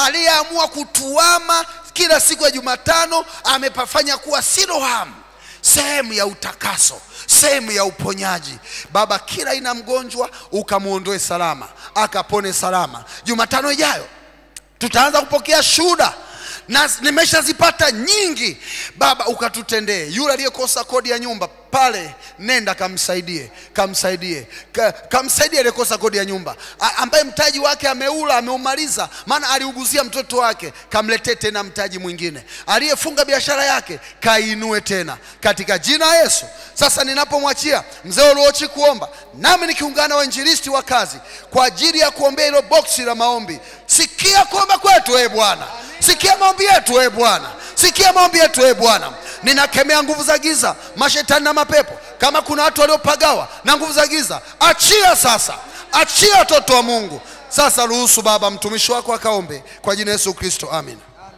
aliyeamua kutuama kila siku ya Jumatano, amepafanya kuwa Siloamu. sehemu ya utakaso sehemu ya uponyaji baba kila aina mgonjwa ukamwondoe salama akapone salama jumatano ijayo tutaanza kupokea shuhuda na nimeshazipata nyingi baba ukatutendee yule aliyekosa kodi ya nyumba pale nenda kamsaidie kamsaidie ka, kamsaidie aliyekosa kodi ya nyumba A, ambaye mtaji wake ameula ameumaliza maana aliuguzia mtoto wake kamletee tena mtaji mwingine aliyefunga biashara yake kainue tena katika jina la yesu sasa ninapomwachia mzee uliochi kuomba nami nikiungana na wainjilisti wa kazi kwa ajili ya kuombea hilo boksi la maombi sikia kuomba kwetu ee bwana sikia maombi yetu ee bwana sikia maombi yetu ee bwana ninakemea nguvu za giza mashetani na mapepo kama kuna watu waliopagawa na nguvu za giza achia sasa achia watoto wa mungu sasa ruhusu baba mtumishi wako akaombe kwa jina yesu kristo amin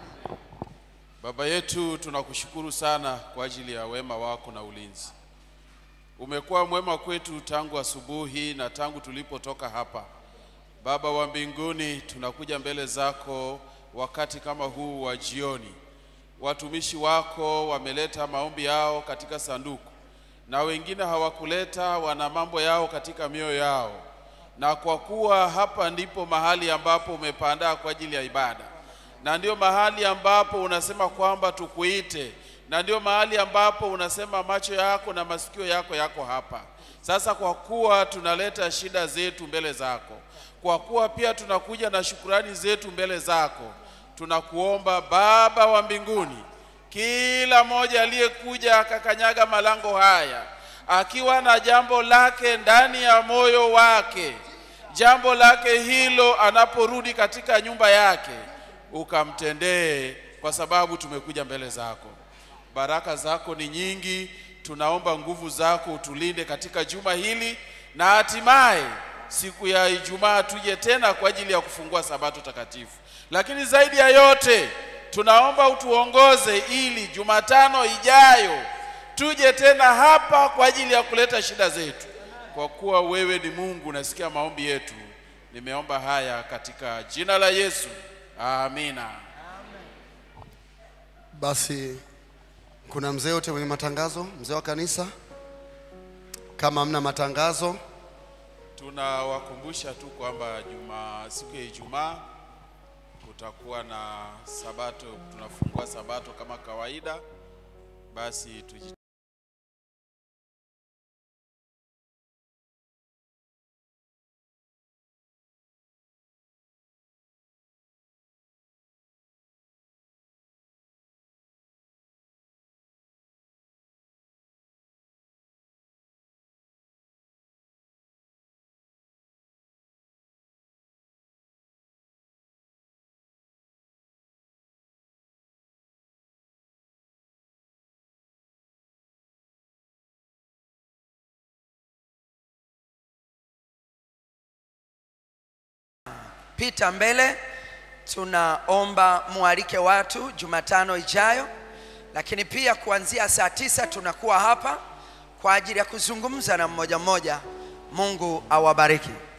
Baba yetu, tunakushukuru sana kwa ajili ya wema wako na ulinzi. Umekuwa mwema kwetu tangu asubuhi na tangu tulipotoka hapa. Baba wa mbinguni, tunakuja mbele zako wakati kama huu wa jioni. Watumishi wako wameleta maombi yao katika sanduku, na wengine hawakuleta, wana mambo yao katika mioyo yao, na kwa kuwa hapa ndipo mahali ambapo umepandaa kwa ajili ya ibada na ndio mahali ambapo unasema kwamba tukuite, na ndio mahali ambapo unasema macho yako na masikio yako yako hapa. Sasa kwa kuwa tunaleta shida zetu mbele zako, kwa kuwa pia tunakuja na shukurani zetu mbele zako, tunakuomba Baba wa mbinguni, kila mmoja aliyekuja akakanyaga malango haya akiwa na jambo lake ndani ya moyo wake, jambo lake hilo anaporudi katika nyumba yake ukamtendee, kwa sababu tumekuja mbele zako. Baraka zako ni nyingi, tunaomba nguvu zako utulinde katika juma hili, na hatimaye siku ya Ijumaa tuje tena kwa ajili ya kufungua sabato takatifu. Lakini zaidi ya yote tunaomba utuongoze ili Jumatano ijayo tuje tena hapa kwa ajili ya kuleta shida zetu, kwa kuwa wewe ni Mungu, nasikia maombi yetu. Nimeomba haya katika jina la Yesu. Amina. basi kuna mzee yote mwenye matangazo mzee wa kanisa kama hamna matangazo Tunawakumbusha tu kwamba juma siku ya Ijumaa kutakuwa na sabato, tunafungua sabato kama kawaida. Basi tuji pita mbele tunaomba mualike watu jumatano ijayo lakini pia kuanzia saa tisa tunakuwa hapa kwa ajili ya kuzungumza na mmoja mmoja mungu awabariki